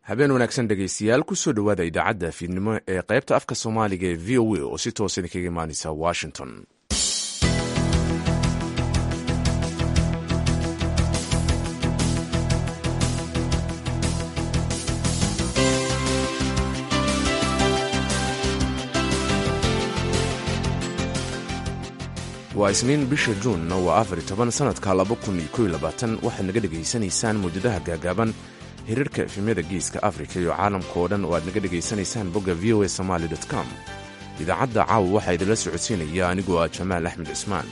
habeen wanaagsan dhegaystayaal kusoo dhowaada idaacadda fiidnimo ee qaybta afka soomaaliga ee v o a oo si toos idinkaga imaaneysa washington waa isniin bisha juunna waa afar iyo toban sanadka laba kun iyo kow iyo labaatan waxaad naga dhegaysanaysaan mawjadaha gaagaaban hiriirka efemyada geeska afrika iyo caalamka oo dhan oo aad naga dhegaysanaysaan bogga v o a somaali com idaacadda caawa waxaa idinla socodsiinaya anigoo ah jamaal axmed cismaan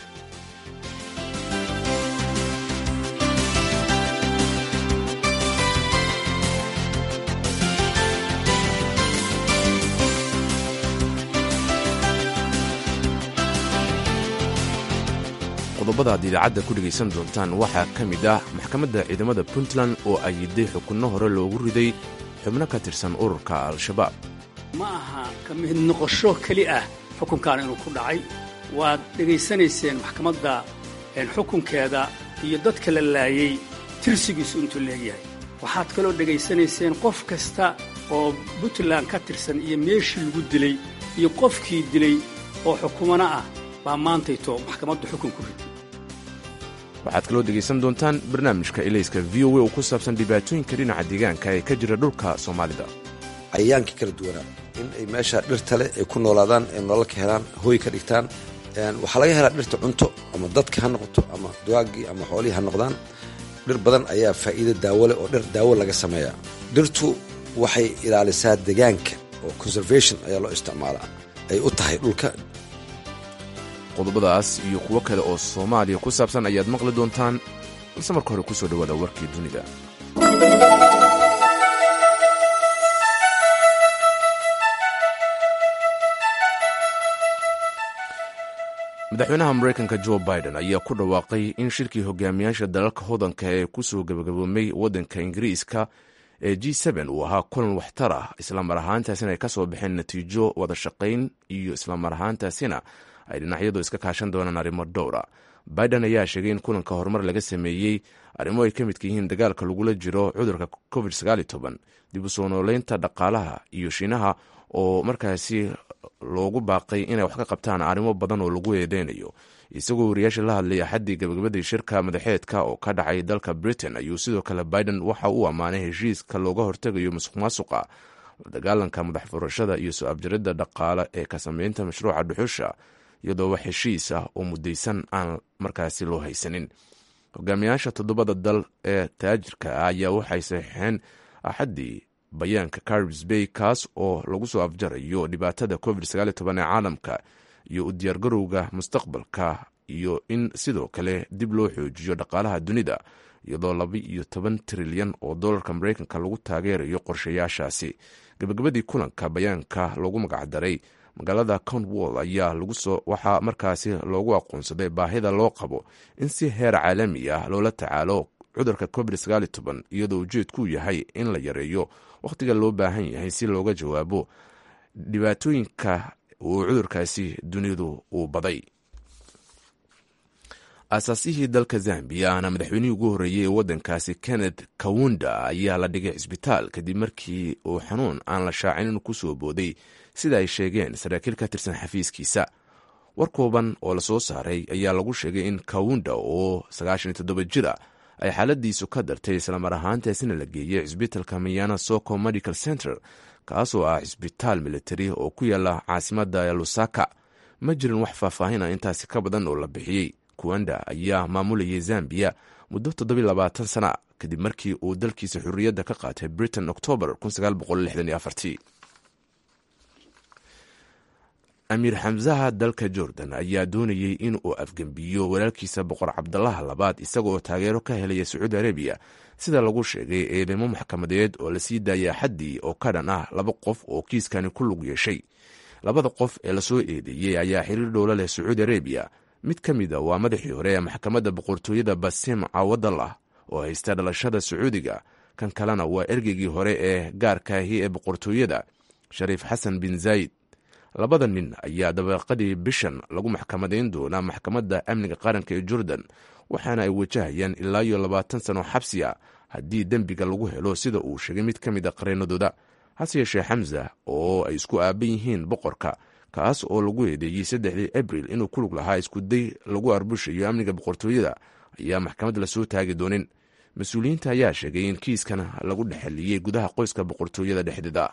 qodobada aad idaacadda ku dhegaysan doontaan waxaa ka mid ah maxkamadda ciidamada puntland oo ayiday xukunno hore loogu riday xubno ka tirsan ururka al-shabaab ma aha ka mid noqosho keli ah xukunkan inuu ku dhacay waad dhegaysanayseen maxkamadda xukunkeeda iyo dadka la laayey tirsigiisu intuu leegyahay waxaad kaloo dhegaysanayseen qof kasta oo puntland ka tirsan iyo meeshii lagu dilay iyo qofkii dilay oo xukumano ah baa maantayto maxkamaddu xukun ku riday waxaad kaloo dhegaysan doontaan barnaamijka elayska v o a oo ku saabsan dhibaatooyinka dhinaca deegaanka ee ka jira dhulka soomaalida cayayaankii kala duwanaa in ay meesha dhirta leh ay ku noolaadaan ay nolol ka helaan hooy ka dhigtaan waxaa laga helaa dhirta cunto ama dadka ha noqoto ama duwaagii ama xoolihii ha noqdaan dhir badan ayaa faa'iido daawo leh oo dhir daawo laga sameeyaa dhirtu waxay ilaalisaa deegaanka oo conservation ayaa loo isticmaalaa ay u tahay dhulka qodobadaas iyo kuwo kale oo soomaaliya ku saabsan ayaad maqli doontaan balse marka hore kusoo dhowaada warkii dunida madaxweynaha maraykanka jo biden ayaa ku dhawaaqay in shirkii hogaamiyaasha dalalka hodanka ee kusoo gabagaboomay waddanka ingiriiska ee g uu ahaa kulan waxtar ah islamar ahaantaasina ay ka soo baxeen natiijo wada shaqayn iyo islamar ahaantaasina ay dhinacyadu iska kaashan doonaan arrimo dhowra biden ayaa sheegay in kulanka horumar laga sameeyey arrimo ay ka midka yihiin dagaalka lagula jiro cudurka covid dib u soo nooleynta dhaqaalaha iyo shiinaha oo markaasi loogu baaqay inay wax ka qabtaan arrimo badan oo lagu eedeynayo isagoo wariyaasha la hadlay axaddii gabagabadii shirka madaxeedka oo ka dhacay dalka britain ayuu sidoo kale biden waxa uu ammaanay heshiiska looga hortegayo musuq maasuqa dagaalanka madax furashada iyo soo abjaridda dhaqaale ee ka sameynta mashruuca dhuxusha iyadoo wax heshiis ah oo mudaysan aan markaasi loo haysanin hogaamiyaasha toddobada dal ee taajirka ah ayaa waxay saxiixeen axaddii bayaanka caribs bay kaas oo lagu soo afjarayo dhibaatada covid ee caalamka iyo u diyaargarowga mustaqbalka iyo in sidoo kale dib loo xoojiyo dhaqaalaha dunida iyadoo laba iyo toban trilyan oo dollarka maraykanka lagu taageerayo qorshayaashaasi gabagabadii kulanka bayaanka loogu magacdaray magaalada cornwall ayaa waxaa markaasi loogu aqoonsaday baahida loo qabo in si heer caalami ah loola tacaalo cudurka covid iyadoo ujeedkuu yahay in la yareeyo wakhtiga loo baahan yahay si looga jawaabo dhibaatooyinka uu cudurkaasi dunidu uu baday aasaasihii dalka zambiya ahna madaxweynihii ugu horreeyey ee waddankaasi kenneth kawunda ayaa la dhigay cisbitaal kadib markii uu xanuun aan la shaacinin ku soo booday sida ay sheegeen saraakiil ka tirsan xafiiskiisa war kooban oo lasoo saaray ayaa lagu sheegay in kawunda oo jira ay xaaladiisu ka dartay islamar ahaantaasina la geeyey cisbitaalka mayana soco medical center kaasoo ah cisbitaal militari oo ku yaala caasimadda lusaka ma jirin wax faahfaahina intaasi ka badan oo la bixiyey kuwanda ayaa maamulayay zambiya muddo toddobayabaatan sana kadib markii uu dalkiisa xurriyadda ka qaatay britain octoobar amiir xamsaha dalka jordan ayaa doonayey in uu afgembiyo walaalkiisa boqor cabdalaha labaad isagaoo taageero ka helaya sacuudi arabiya sida lagu sheegay eedeymo maxkamadeed oo lasii daayay axaddii oo ka dhan ah laba qof oo kiiskani ku lug yeeshay labada qof ee lasoo eedeeyey ayaa xiriir dhowlo leh sacuudi arabiya mid ka mid a waa madaxii hore ee maxkamadda boqortooyada basim cawadallah oo haysta dhalashada sacuudiga kan kalena waa ergeygii hore ee gaarkaahi ee boqortooyada shariif xasan bin zayd labada nin ayaa dabeeqadii bishan lagu maxkamadayn doonaa maxkamadda amniga qaranka ee jordan waxaana ay wajahayaan ilaa iyo labaatan sano xabsi ah haddii dembiga lagu helo sida uu sheegay mid ka mid a qareenadooda hase yeeshee xamza oo ay isku aaban yihiin boqorka kaas oo lagu eedeeyey saddexdii abril inuu ku lug lahaa iskuday lagu arbushayo amniga boqortooyada ayaa maxkamad lasoo taagi doonin mas-uuliyiinta ayaa sheegay in kiiskan lagu dhexeliyey gudaha qoyska boqortooyada dhexdeeda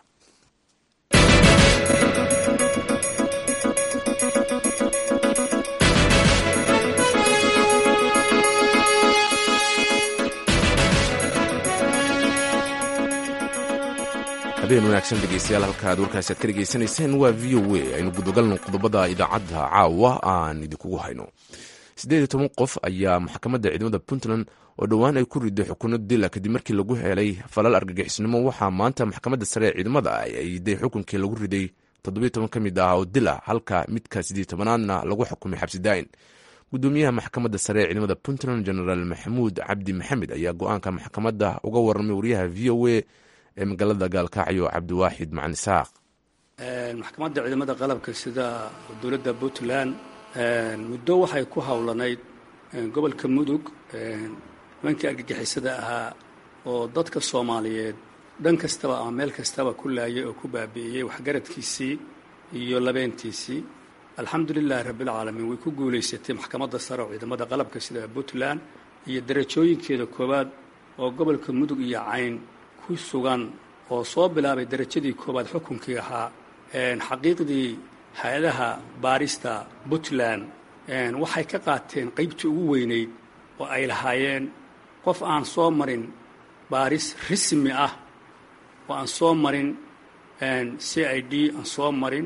habeen wanaagsan dhegeystayaal halka aad warkaasi aad ka dhegeysanayseen waa v o a aynu gudagalno qodobada idaacadda caawa aan idinkugu hayno siddeed iyo toban qof ayaa maxkamadda ciidamada puntland oo dhowaan ay ku riday xukuno dila kadib markii lagu helay falal argagixisnimo waxaa maanta maxkamadda sare ee ciidamada ay ayday xukunkii lagu riday toddobiyo toban ka mid ah oo dil ah halka midka siddeed tobanaadna lagu xukumay xabsi daayin gudoomiyaha maxkamadda sare ee ciidamada puntland genaraal maxamuud cabdi maxamed ayaa go-aanka maxkamadda uga warramay wariyaha v o a ee magaalada gaalkacyo cabdiwaaxid macani saaq maxkamadda ciidamada qalabka sida dowladda puntland muddo waxay ku howlanayd gobolka mudug nimankii argagixisada ahaa oo dadka soomaaliyeed dhan kastaba ama meel kastaba ku laayay oo ku baabi'iyey waxgaradkiisii iyo labeentiisii alxamdulilahi rabbilcaalamiin way ku guulaysatay maxkamadda sare oo ciidamada qalabka sida puntland iyo darajooyinkeeda koowaad oo gobolka mudug iyo cayn ku sugan oo soo bilaabay darajadii koowaad xukunkii ahaa xaqiiqdii hay-adaha baarista puntland waxay ka qaateen qaybtii ugu weynayd oo ay lahaayeen qof aan soo marin baaris rismi ah oo aan soo marin c i d aan soo marin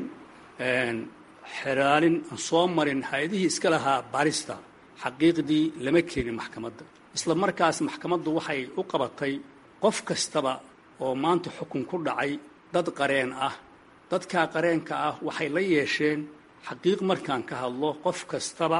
xeraalin aan soo marin hay-adihii iska lahaa baarista xaqiiqdii lama keenin maxkamadda isla markaas maxkamaddu waxay u qabatay qof kastaba oo maanta xukun ku dhacay dad qareen ah dadkaa qareenka ah waxay la yeesheen xaqiiq markaan ka hadlo qof kastaba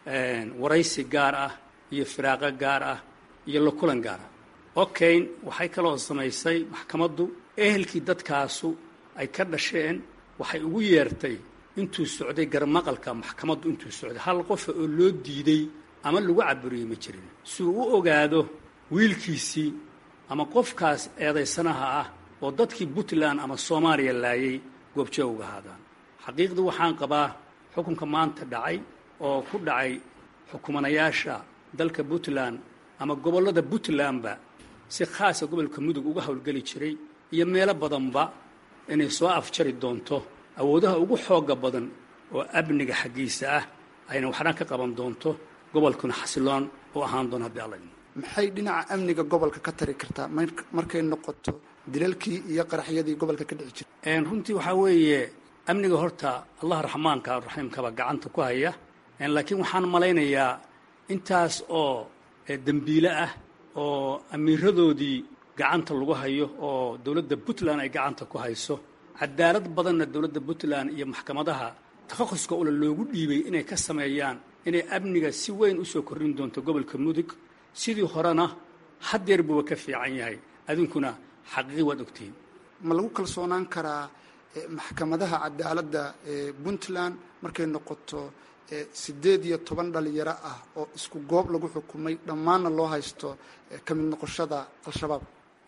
waraysi gaar ah iyo firaaqo gaar ah iyo la kulan gaar ah okayn waxay kaloo samaysay maxkamaddu ehelkii dadkaasu ay ka dhasheen waxay ugu yeertay intuu socday garmaqalka maxkamaddu intuu socday hal qofa oo loo diiday ama lagu caburiyey ma jirin si uu u ogaado wiilkiisii ama qofkaas eedaysanaha ah oo dadkii puntland ama soomaaliya laayay goobjoog uga haadaan xaqiiqdii waxaan qabaa xukunka maanta dhacay oo ku dhacay xukumanayaasha dalka puntland ama gobollada puntlandba si khaasa gobolka mudug uga howlgeli jiray iyo meelo badanba inay soo afjari doonto awoodaha ugu xooga badan oo amniga xaggiisa ah ayna waxna ka qaban doonto gobolkuna xasiloon u ahaan doono haddii alla maxay dhinaca amniga gobolka ka tari kartaa markay noqoto dilalkii iyo qaraxyadii gobolka ka dhici jira runtii waxaa weeye amniga horta allah raxmaanka raxiimkaba gacanta ku haya laakiin waxaan malaynayaa intaas oo dembiile ah oo amiiradoodii gacanta lagu hayo oo dowladda puntland ay gacanta ku hayso cadaalad badanna dowladda puntland iyo maxkamadaha takhaquska ule loogu dhiibay inay ka sameeyaan inay amniga si weyn usoo korrin doonto gobolka mudug sidii horena haddeer buuba ka fiican yahay adinkuna xaqiiqi waad ogtihiin ma lagu kalsoonaan karaa maxkamadaha cadaaladda ee puntland markay noqoto siddeed iyo toban dhalinyaro ah oo isku goob lagu xukumay dhammaanna loo haysto ka mid noqoshada al-shabaab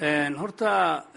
horta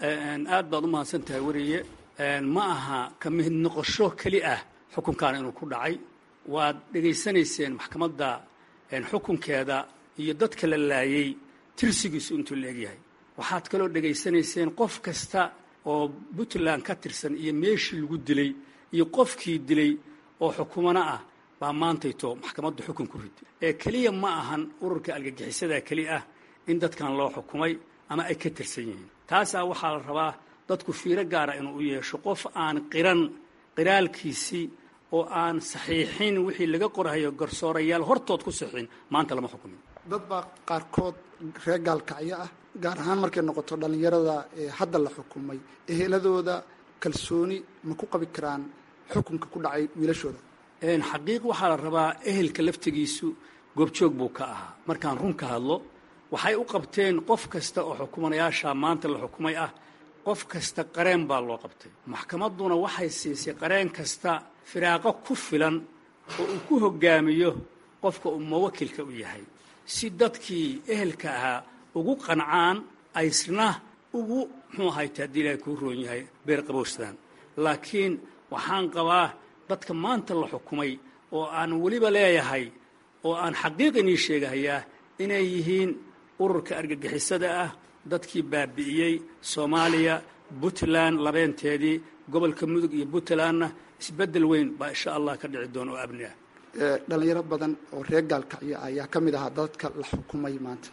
aad baad u mahadsan tahay weriye ma aha ka mid noqosho keli ah xukunkan inuu ku dhacay waad dhegaysanayseen maxkamadda xukunkeeda iyo dadka la laayay tirsigiisu intuu la egyahay waxaad kaloo dhegaysanayseen qof kasta oo puntland ka tirsan iyo meeshii lagu dilay iyo qofkii dilay oo xukumano ah baa maantayto maxkamaddu xukun ku riday ee keliya ma ahan ururka argagixisada keli ah in dadkan loo xukumay ama ay ka tirsan yihiin taasaa waxaa la rabaa dadku fiiro gaara inuu u yeesho qof aan qiran qiraalkiisii oo aan saxiixin wixii laga qorhayo garsoorayaal hortood ku saxiin maanta lama xukumin dad baa qaarkood reer gaalkacyo ah gaar ahaan markay noqoto dhallinyarada hadda la xukumay eheladooda kalsooni ma ku qabi karaan xukunka ku dhacay wiilashooda xaqiiq waxaa la rabaa ehelka laftigiisu goobjoog buu ka ahaa markaan run ka hadlo waxay u qabteen qof kasta oo xukumanayaasha maanta la xukumay ah qof kasta qareen baa loo qabtay maxkamadduna waxay siisay qareen kasta firaaqo ku filan oo uu ku hoggaamiyo qofka uu mawakilka u yahay si dadkii ehelka ahaa ugu qancaan aysna ugu muxuu ahayte haddii ilaahay kuu roon yahay beer qabowsadaan laakiin waxaan qabaa dadka maanta la xukumay oo aan weliba leeyahay oo aan xaqiiq inii sheegahayaa inay yihiin ururka argagixisada ah dadkii baabi'iyey soomaaliya puntland labeenteedii gobolka mudug iyo puntlandna isbeddel weyn baa insha allah ka dhici doona oo abni ah dhalinyaro badan oo reer gaalkacyo ayaa ka mid ahaa dadka la xukumay maanta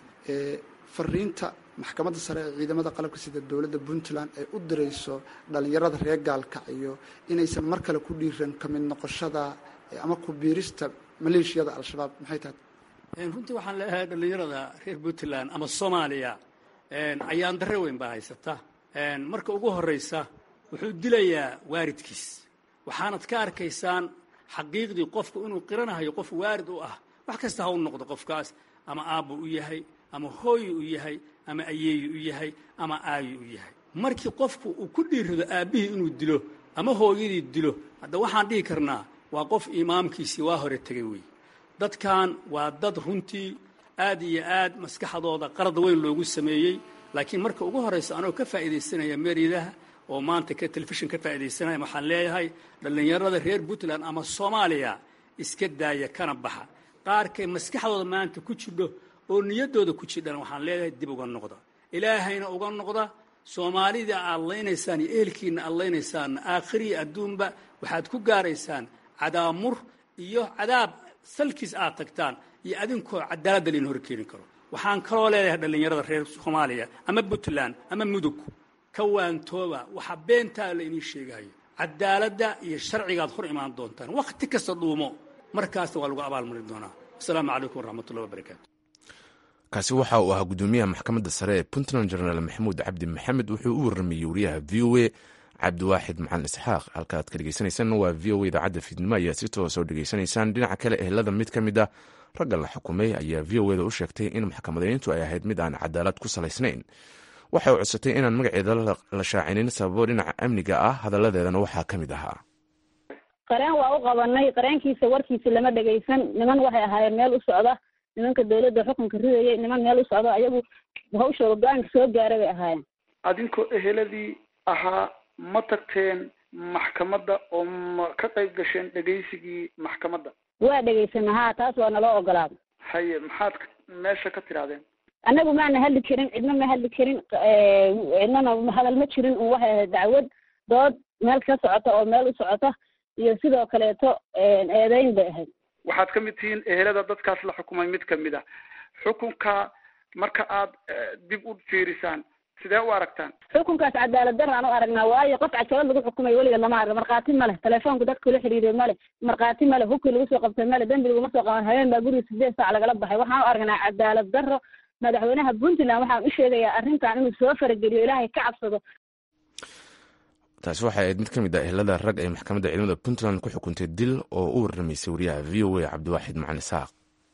fariinta maxkamadda sare ee ciidamada qalabka sida dowladda puntland ay u dirayso dhalinyarada reer gaalkacyo inaysan mar kale ku dhiiran ka mid noqoshada ama ku biirista maleeshiyada al-shabaab maxay tahay runtii waxaan leeyahay dhalinyarada reer puntland ama soomaaliya ayaan darre weyn baa haysata marka ugu horraysa wuxuu dilayaa waaridkiis waxaanad ka arkaysaan xaqiiqdii qofku inuu qiranahayo qof waarid u ah wax kasta ha u noqdo qofkaas ama aabbu u yahay ama hooyi u yahay ama ayeeyi u yahay ama aayi u yahay markii qofku uu ku dhiirado aabbihii inuu dilo ama hooyadii dilo hadda waxaan dhihi karnaa waa qof imaamkiisii waa hore tegay wey dadkan waa dad runtii aad iyo aad maskaxdooda qarad weyn loogu sameeyey laakiin marka ugu horraysa anoo ka faa'iidaysanaya meeridaha oo maanta ka telefishin ka faa'iidaysanaya waxaan leeyahay dhallinyarada reer puntland ama soomaaliya iska daaya kana baxa qaarkay maskaxdooda maanta ku jidho oo niyaddooda ku jidhana waxaan leeyahay dib uga noqda ilaahayna uga noqda soomaalida aad laynaysaan iyo ehelkiinna aad laynaysaanna aakhiriya adduunba waxaad ku gaaraysaan cadaamur iyo cadaab salkiis aad tagtaan iyo adinkoo cadaaladda layn hor keeni karo waxaan kaloo leedahay dhallinyarada reer soomaaliya ama puntland ama mudug ka waantooba waxaa beentaa la inii sheegahayo cadaaladda iyo sharcigaad hor imaan doontaan wakhti kasta dhuumo markaasna waa lagu abaalmarin doonaa asalaamu calaykum waraxmatullahi wabarakaatu kaasi waxa uu ahaa guddoomiyaha maxkamadda sare ee puntland jenaraal maxamuud cabdi maxamed wuxuu u warramayey wariyaha v o a cabdiwaaxid macalin isxaaq halka aad ka dhegeysaneysaan waa v o a idaacadda fiidnimo ayaa si toos oo dhegeysanaysaan dhinaca kale ehelada mid ka mid ah ragga la xukumay ayaa v o eda u sheegtay in maxkamadayntu ay ahayd mid aan cadaalad ku salaysnayn waxay u codsatay inaan magaceeda la shaacinin sababo dhinaca amniga ah hadalladeedana waxaa ka mid ahaa qareen waa u qabanay qareenkiisa warkiisa lama dhegaysan niman waxay ahaayeen meel u socda nimanka dawladda xukunka ridayay niman meel u socda ayagu hawshooda go-aanka soo gaara bay ahaayeen adinkoo eheladii ahaa ma tagteen maxkamadda oo ma ka qayb gasheen dhegaysigii maxkamadda waa dhegaysana haa taas waa naloo ogolaaday haye maxaad meesha ka tirahdeen annagu maana hadli karin cidna ma hadli karin cidnana hadal ma jirin un waxay ahayd dacwad dood meel ka socota oo meel u socota iyo sidoo kaleeto eedeyn bay ahayd waxaad ka mid tihiin ehelada dadkaas la xukumay mid kamid ah xukunka marka aad dib u fiirisaan sidee u aragtaan xukunkaas cadaalad daraan u aragnaa waayo qof cajalad lagu xukumay weliga lama arga markhaati ma leh telefoonku dadka kula xiriiriyo male markhaati male hubkii lagu soo qabtay male dembi laguma soo qaban habeen baa guriga sideed saac lagala baxay waxaan u aragnaa cadaalad darro madaxweynaha puntland waxaan u sheegayaa arrintan inuu soo farageliyo ilaahay ka cabsado taasi waxay ahayd mid ka mid ah ehelada rag ay maxkamadda ciidamada puntland ku xukuntay dil oo u warramaysay wariyaha v o a cabdiwaaxid macalin isaaq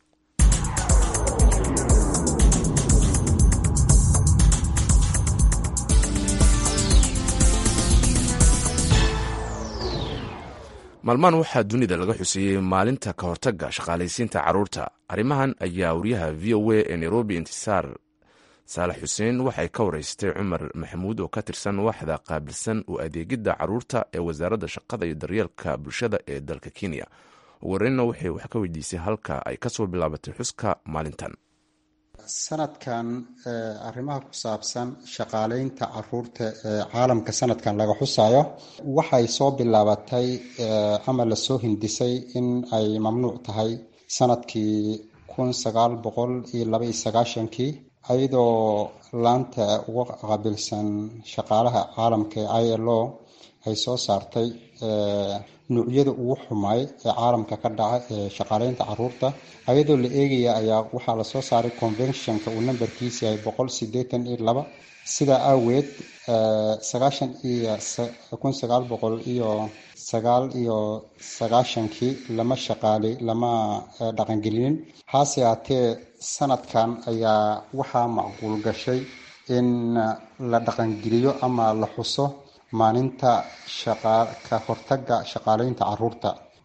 maalmahan waxaa dunida laga xuseeyey maalinta ka hortagga shaqaalaysiinta carruurta arrimahan ayaa wariyaha v o a ee nairobi intisaar saalax xuseen waxay ka wareystay cumar maxamuud oo ka tirsan waaxda qaabilsan u adeegidda carruurta ee wasaaradda shaqada iyo daryeelka bulshada ee dalka kenya ugu horreynna waxay wax ka weydiisay halka ay kasoo bilaabatay xuska maalintan sanadkan arrimaha ku saabsan shaqaaleynta caruurta ee caalamka sanadkan laga xusayo waxay soo bilaabatay ama lasoo hindisay in ay mamnuuc tahay sanadkii kun sagaal boqol iyo laba iyo sagaashankii ayadoo laanta uga qaabilsan shaqaalaha caalamka ee i l o ay soo saartay nuucyada ugu xumaay ee caalamka ka dhaca ee shaqaaleynta caruurta ayadoo la eegaya ayaa waxaa lasoo saaray conventionka uu nambarkiisa yahay boqol sideetan iyo laba sidaa aaweed sagaashan iyo kun sagaal boqol iyo sagaal iyo sagaashankii lama shaqaali lama dhaqangelinin hase haatee sanadkan ayaa waxaa macquul gashay in la dhaqangeliyo ama la xuso maalinta ka hortaga shaqaaleynta caruurta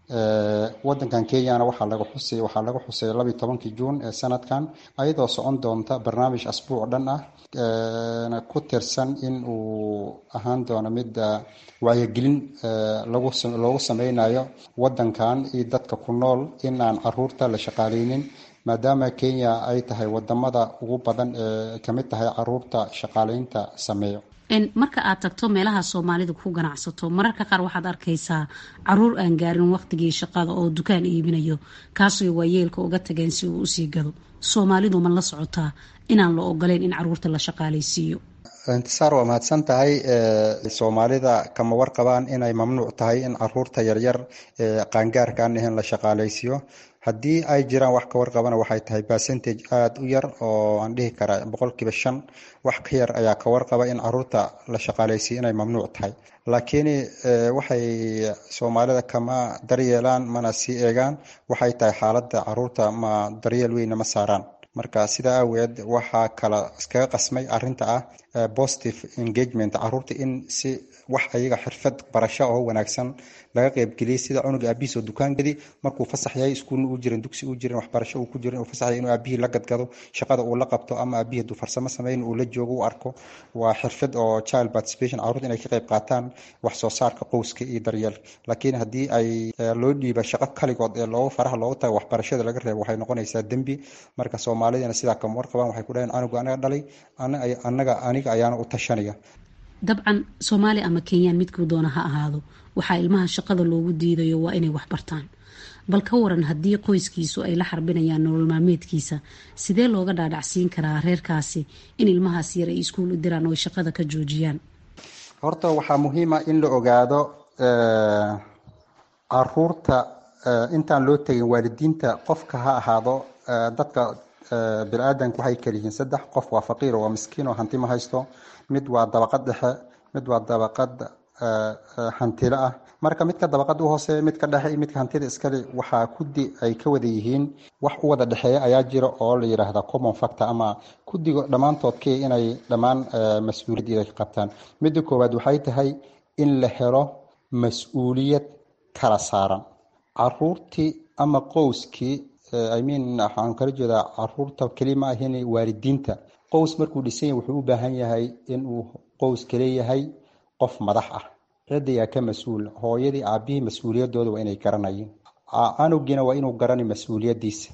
wadankan kenyana waxaa laga xusay waxaa laga xusay labiyi tobankii juun ee sanadkan ayadoo socon doonta barnaamij asbuuc dhan ah ku tirsan in uu ahaan doono mid wacyigelin loogu sameynayo wadankan iyo dadka ku nool in aan caruurta la shaqaaleynin maadaama kenya ay tahay wadamada ugu badan ee kamid tahay caruurta shaqaaleynta sameeyo marka aad tagto meelaha soomaalidu ku ganacsato mararka qaar waxaad arkaysaa caruur aan gaarin waqtigii shaqada oo dukaan iibinayo kaasoo waayeelka uga tageen si uu usii gado soomaalidu ma la socotaa inaan la ogoleyn in caruurta la shaqaaleysiiyo intisaar waa mahadsan tahay soomaalida kama warqabaan inay mamnuuc tahay in caruurta yaryar ee qaangaarka aan ahayn la shaqaaleysiiyo haddii ay jiraan wax ka warqabana waxay tahay percentage aada u yar oo aan dhihi karaa boqolkiiba shan wax ka yar ayaa ka warqaba in caruurta la shaqaaleysiiyo inay mamnuuc tahay laakiin waxay soomaalida kama daryeelaan mana sii eegaan waxay tahay xaaladda caruurta ma daryeel weyna ma saaraan marka sidaa aaweed waxaa kala iskaga qasmay arinta ah positive engagement caruurta in si wax ayaga xirfad barasho oo wanaagsan laga qeybgeliyay sida cunuga aabihiis oo dukaangadii markuu fasax yahay iskuulna uu jirin dugsi uu jirin waxbarasho uu ku jirin uu fasax yahay inuu aabihii la gadgado shaqada uu la qabto ama aabihii hadduu farsamo sameyn uu la joogo u arko waa xirfad oo child participation caruurta inay ka qeyb qaataan wax soo saarka qowska iyo daryeelka laakiin haddii ay loo dhiiba shaqo kaligood ee loogu faraha loogu tago waxbarashada laga reebo waxay noqonaysaa dembi marka soomaalidana sidaa kama warqabaan waxay ku dhaheen canuga anaga dhalay anaga aniga ayaana u tashanaya dabcan soomaali ama kenyaan midkuu doona ha ahaado waxaa ilmaha shaqada loogu diidayo waa inay waxbartaan bal ka waran haddii qoyskiisu ay la xarbinayaan nolol maalmeedkiisa sidee looga dhaadhacsiin karaa reerkaasi in ilmahaas yar ay iskuul u diraan oo ay shaqada ka joojiyaan horta waxaa muhiima in la ogaado caruurta intaan loo tegin waalidiinta qofka ha ahaado dadka bini-aadanka waxay kaliyihiin saddex qof waa faqiir oo waa miskiin oo hanti ma haysto mid waa dabaqad dhexe mid waa dabaqad hantilo ah marka midka dabaqada u hooseeya midka dhexe iyo midka hantida iskale waxaa kudi ay ka wada yihiin wax u wada dhexeeya ayaa jira oo la yidhaahda common factor ama kudiga dhammaantood kee inay dhammaan mas-uuliyad ka qabtaan midda koowaad waxay tahay in la helo mas-uuliyad kala saaran caruurtii ama qowskii i mean waxaan kala jeedaa caruurta keli ma ahin waalidiinta qows markuu dhisan yahay wuxuu u baahan yahay inuu qowska leeyahay qof madax ah cidayaa ka mas-uul hooyadii aabihii mas-uuliyadooda waa inay garanayeen canugiina waa inuu garanay mas-uuliyadiisa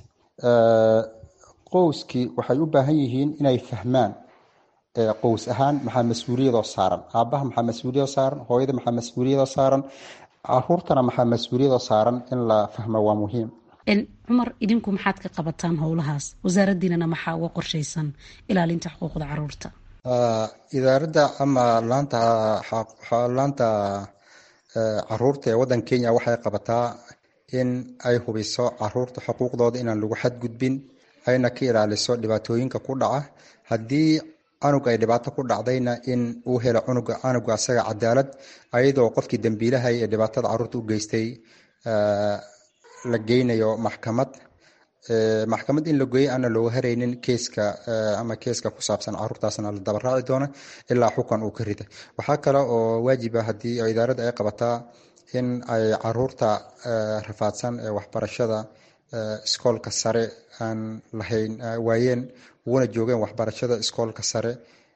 qowskii waxay u baahan yihiin inay fahmaan qows ahaan maxaa mas-uuliyadoo saaran aabaha maxaa mas-uuliyadoo saaran hooyada maxaa mas-uuliyadoo saaran caruurtana maxaa mas-uuliyadoo saaran in la fahmo waa muhiim cumar idinku maxaad ka qabataan howlahaas wasaaradiinana maxaa uga qorshaysan ilaalinta xuquuqda caruurta idaaradda ama laanta laanta caruurta ee waddanka kenya waxay qabataa in ay hubiso caruurta xuquuqdooda inaan lagu xadgudbin ayna ka ilaaliso dhibaatooyinka ku dhaca haddii canug ay dhibaato ku dhacdayna in uu helo cunuga canuga asaga cadaalad ayadoo qofkii dambiilahay ee dhibaatada caruurta u geystay la geynayo maxkamad maxkamad in la geeyo aana looga haraynin keeska ama keeska ku saabsan caruurtaasna la dabaraaci doono ilaa xukan uu ka rida waxaa kale oo waajiba haddii idaaradda ay qabataa in ay caruurta rafaadsan ee waxbarashada iskoolka sare aan lahayn waayeen uguna joogeen waxbarashada iskoolka sare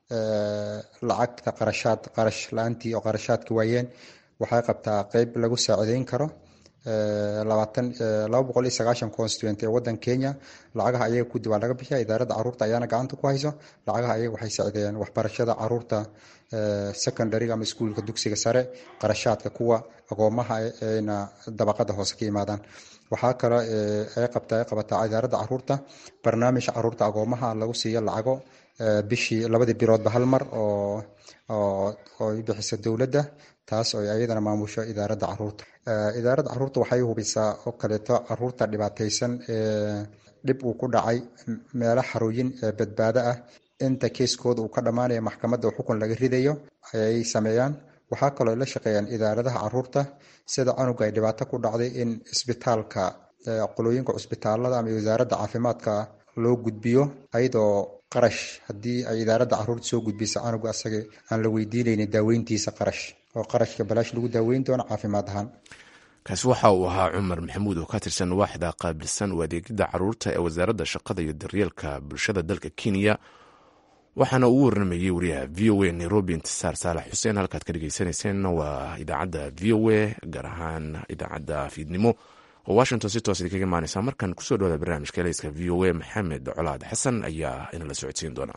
lacagta qarashaad qarash la-aantii oo qarashaadka waayeen waxay qabtaa qeyb lagu saacideyn karo labaatan laba boqol iyo sagaashan constituent ee waddan kenya lacagaha ayaga kudi waa laga bixiya idaaradda caruurta ayaana gacanta ku hayso lacagaha ayaga waxay saacideeyeen waxbarashada caruurta secondaryga ama iskuulka dugsiga sare qarashaadka kuwa agoomaha ayna dabaqada hoose ka yimaadaan waxaa kale ay qabta ay qabataa idaaradda caruurta barnaamij caruurta agoomaha lagu siiyo lacago bishii labadii biloodba hal mar oo oo bixisa dowladda taas oo ayadana maamusho idaaradda caruurta idaaradda caruurta waxay hubisaa oo kaleeto caruurta dhibaataysan ee dhib uu ku dhacay meelo xarooyin ee badbaado ah inta keeskooda uu ka dhammaanaya maxkamadda oo xukun laga ridayo ayay sameeyaan waxaa kaloo la shaqeeyaan idaaradaha caruurta sida canuga ay dhibaato ku dhacday in isbitaalka qolooyinka cusbitaalada ama wasaaradda caafimaadka loo gudbiyo ayadoo qarash haddii ay idaaradda caruurta soo gudbisa canuga asaga aan la weydiinaynin daaweyntiisa qarash oo qarashka balaash lagu daaweyn doono caafimaad ahaan kaasi waxa uu ahaa cumar maxamuud oo ka tirsan waaxda qaabilsan u adeegidda caruurta ee wasaaradda shaqada iyo daryeelka bulshada dalka kenya waxaana uu warramayey wariyaha v o a nairobi intisaar saalax xuseen halkaad ka dhegeysanayseen waa idaacadda v o a gaar ahaan idaacadda fiidnimo oo washington si toos idinkaga imaaneysa markan kusoo dhawada barnaamijka eleyska v o a maxamed colaad xasan ayaa inala socodsiin doona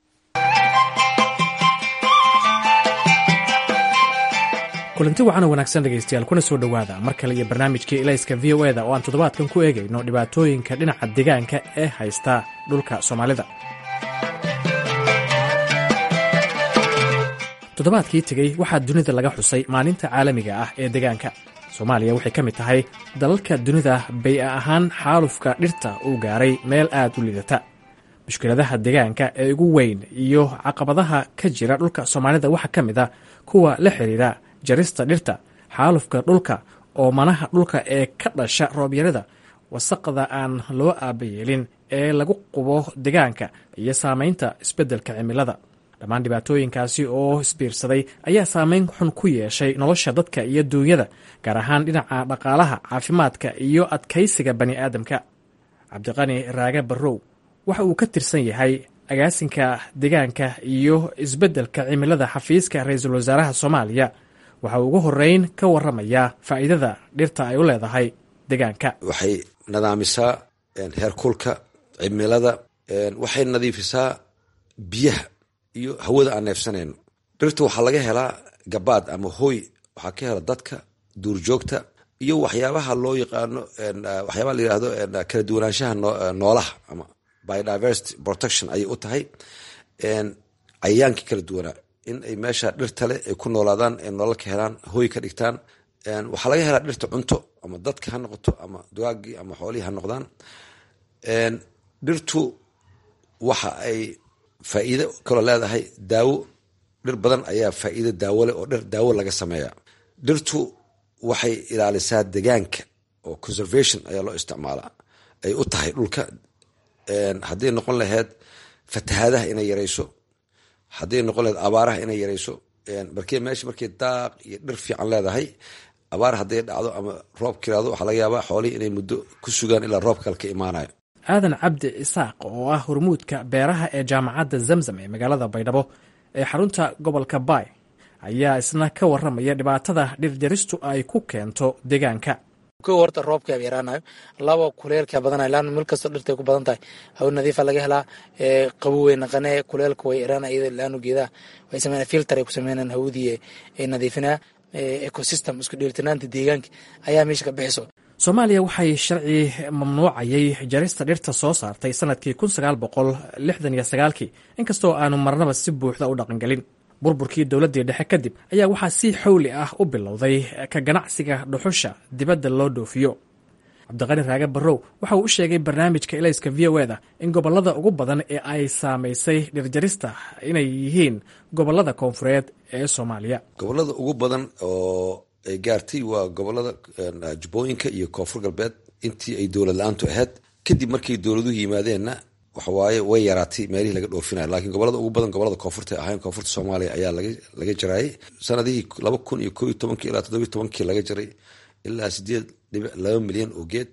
kulanti wacan oo wanaagsan dhegaystayaal kuna soo dhowaada mar kale iyo barnaamijkii elayska v o eda oo aan toddobaadkan ku eegayno dhibaatooyinka dhinaca deegaanka ee haysta dhulka soomaalida toddobaadkii tegey waxaa dunida laga xusay maalinta caalamiga ah ee deegaanka soomaaliya waxay ka mid tahay dalalka dunida bay-a ahaan xaalufka dhirta uu gaaray meel aad u liidata mushkiladaha deegaanka ee ugu weyn iyo caqabadaha ka jira dhulka soomaalida waxaa ka mid a kuwa la xiriira jarista dhirta xaalufka dhulka oo manaha dhulka ee ka dhasha roobyarada wasaqda aan loo aabayeelin ee lagu qubo deegaanka iyo saamaynta isbeddelka cimilada dhammaan dhibaatooyinkaasi oo isbiirsaday ayaa saameyn xun ku yeeshay nolosha dadka iyo duunyada gaar ahaan dhinaca dhaqaalaha caafimaadka iyo adkaysiga bani aadamka cabdiqani raage barrow waxa uu ka tirsan yahay agaasinka deegaanka iyo isbeddelka cimilada xafiiska ra-iisul wasaaraha soomaaliya waxa uu ugu horeyn ka waramayaa faa'iidada dhirta ay u leedahay deegaanka waxay nadaamisaa heerkulka cimilada waxay nadiifisaa biyaha iyo hawada aan neefsanayno dhirta waxaa laga helaa gabaad ama hooy waxaa ka hela dadka duurjoogta iyo waxyaabaha loo yaqaano waxyaabaha la yirahdo kala duwanaanshaha noolaha ama biodiversity protection ayay u tahay cayayaankii kala duwanaa in ay meesha dhirta leh ay ku noolaadaan ay nolol ka helaan hooy ka dhigtaan waxaa laga helaa dhirta cunto ama dadka ha noqoto ama dugaagii ama xoolihii ha noqdaan dhirtu waxa ay faa'iido kaloo leedahay daawo dhir badan ayaa faa'iido daawo leh oo dhir daawo laga sameeya dhirtu waxay ilaalisaa degaanka oo conservation ayaa loo isticmaalaa ay u tahay dhulka hadday noqon lahayd fatahaadaha inay yarayso hadday noqon lahayd abaaraha inay yarayso markee meesha markay daaq iyo dhir fiican leedahay abaar hadday dhacdo ama roob kiraado waxaa laga yaabaa xoolihii inay muddo ku sugaan ilaa roob kale ka imaanayo aadan cabdi isaaq oo ah hormuudka beeraha ee jaamacadda zamzam ee magaalada baydhabo ee xarunta gobolka baay ayaa isna ka waramaya dhibaatada dhirjaristu ay ku keento deegaanka kow horta roobka yaraanayo laba kuleelka badanayo laana meel kastoo dhirtay ku badan tahay hawo nadiifa laga helaa qabow way naqanee kuleelka way yaraana iyada laanu geedaha way sameynaa filter ay ku sameynaan hawadii ay nadiifinaa ecosystem isku dheelitanaanta deegaanka ayaa meesha ka bixiso soomaaliya waxay sharci mamnuucayay jarista dhirta soo saartay sanadkii kun sagaal boqol lixdan iyo sagaalkii inkastoo aanu marnaba si buuxda u dhaqangelin burburkii dowladdii dhexe kadib ayaa waxaa si xowli ah u bilowday ka ganacsiga dhuxusha dibadda loo dhoofiyo cabdiqani raage barrow waxa uu u sheegay barnaamijka elayska v o eda in gobollada ugu badan ee ay saamaysay dhirjarista inay yihiin gobollada koonfureed ee soomaaliya gobollada ugu badan oo ay gaartay waa gobolada jubbooyinka iyo koonfur galbeed intii ay dowlad la-aantu ahayd kadib markay dowladuhu yimaadeenna waxawaaye way yaraatay meelihii laga dhoofinaya lakiin gobolada ugu badan gobolada koonfurta ahayn koonfurta soomaaliya ayaa laga jaraayay sanadihii laba kun iyo koo iyo tobankii ilaa toddobiyo tobankii laga jaray ilaa sideed dhibic laba milyan oo geed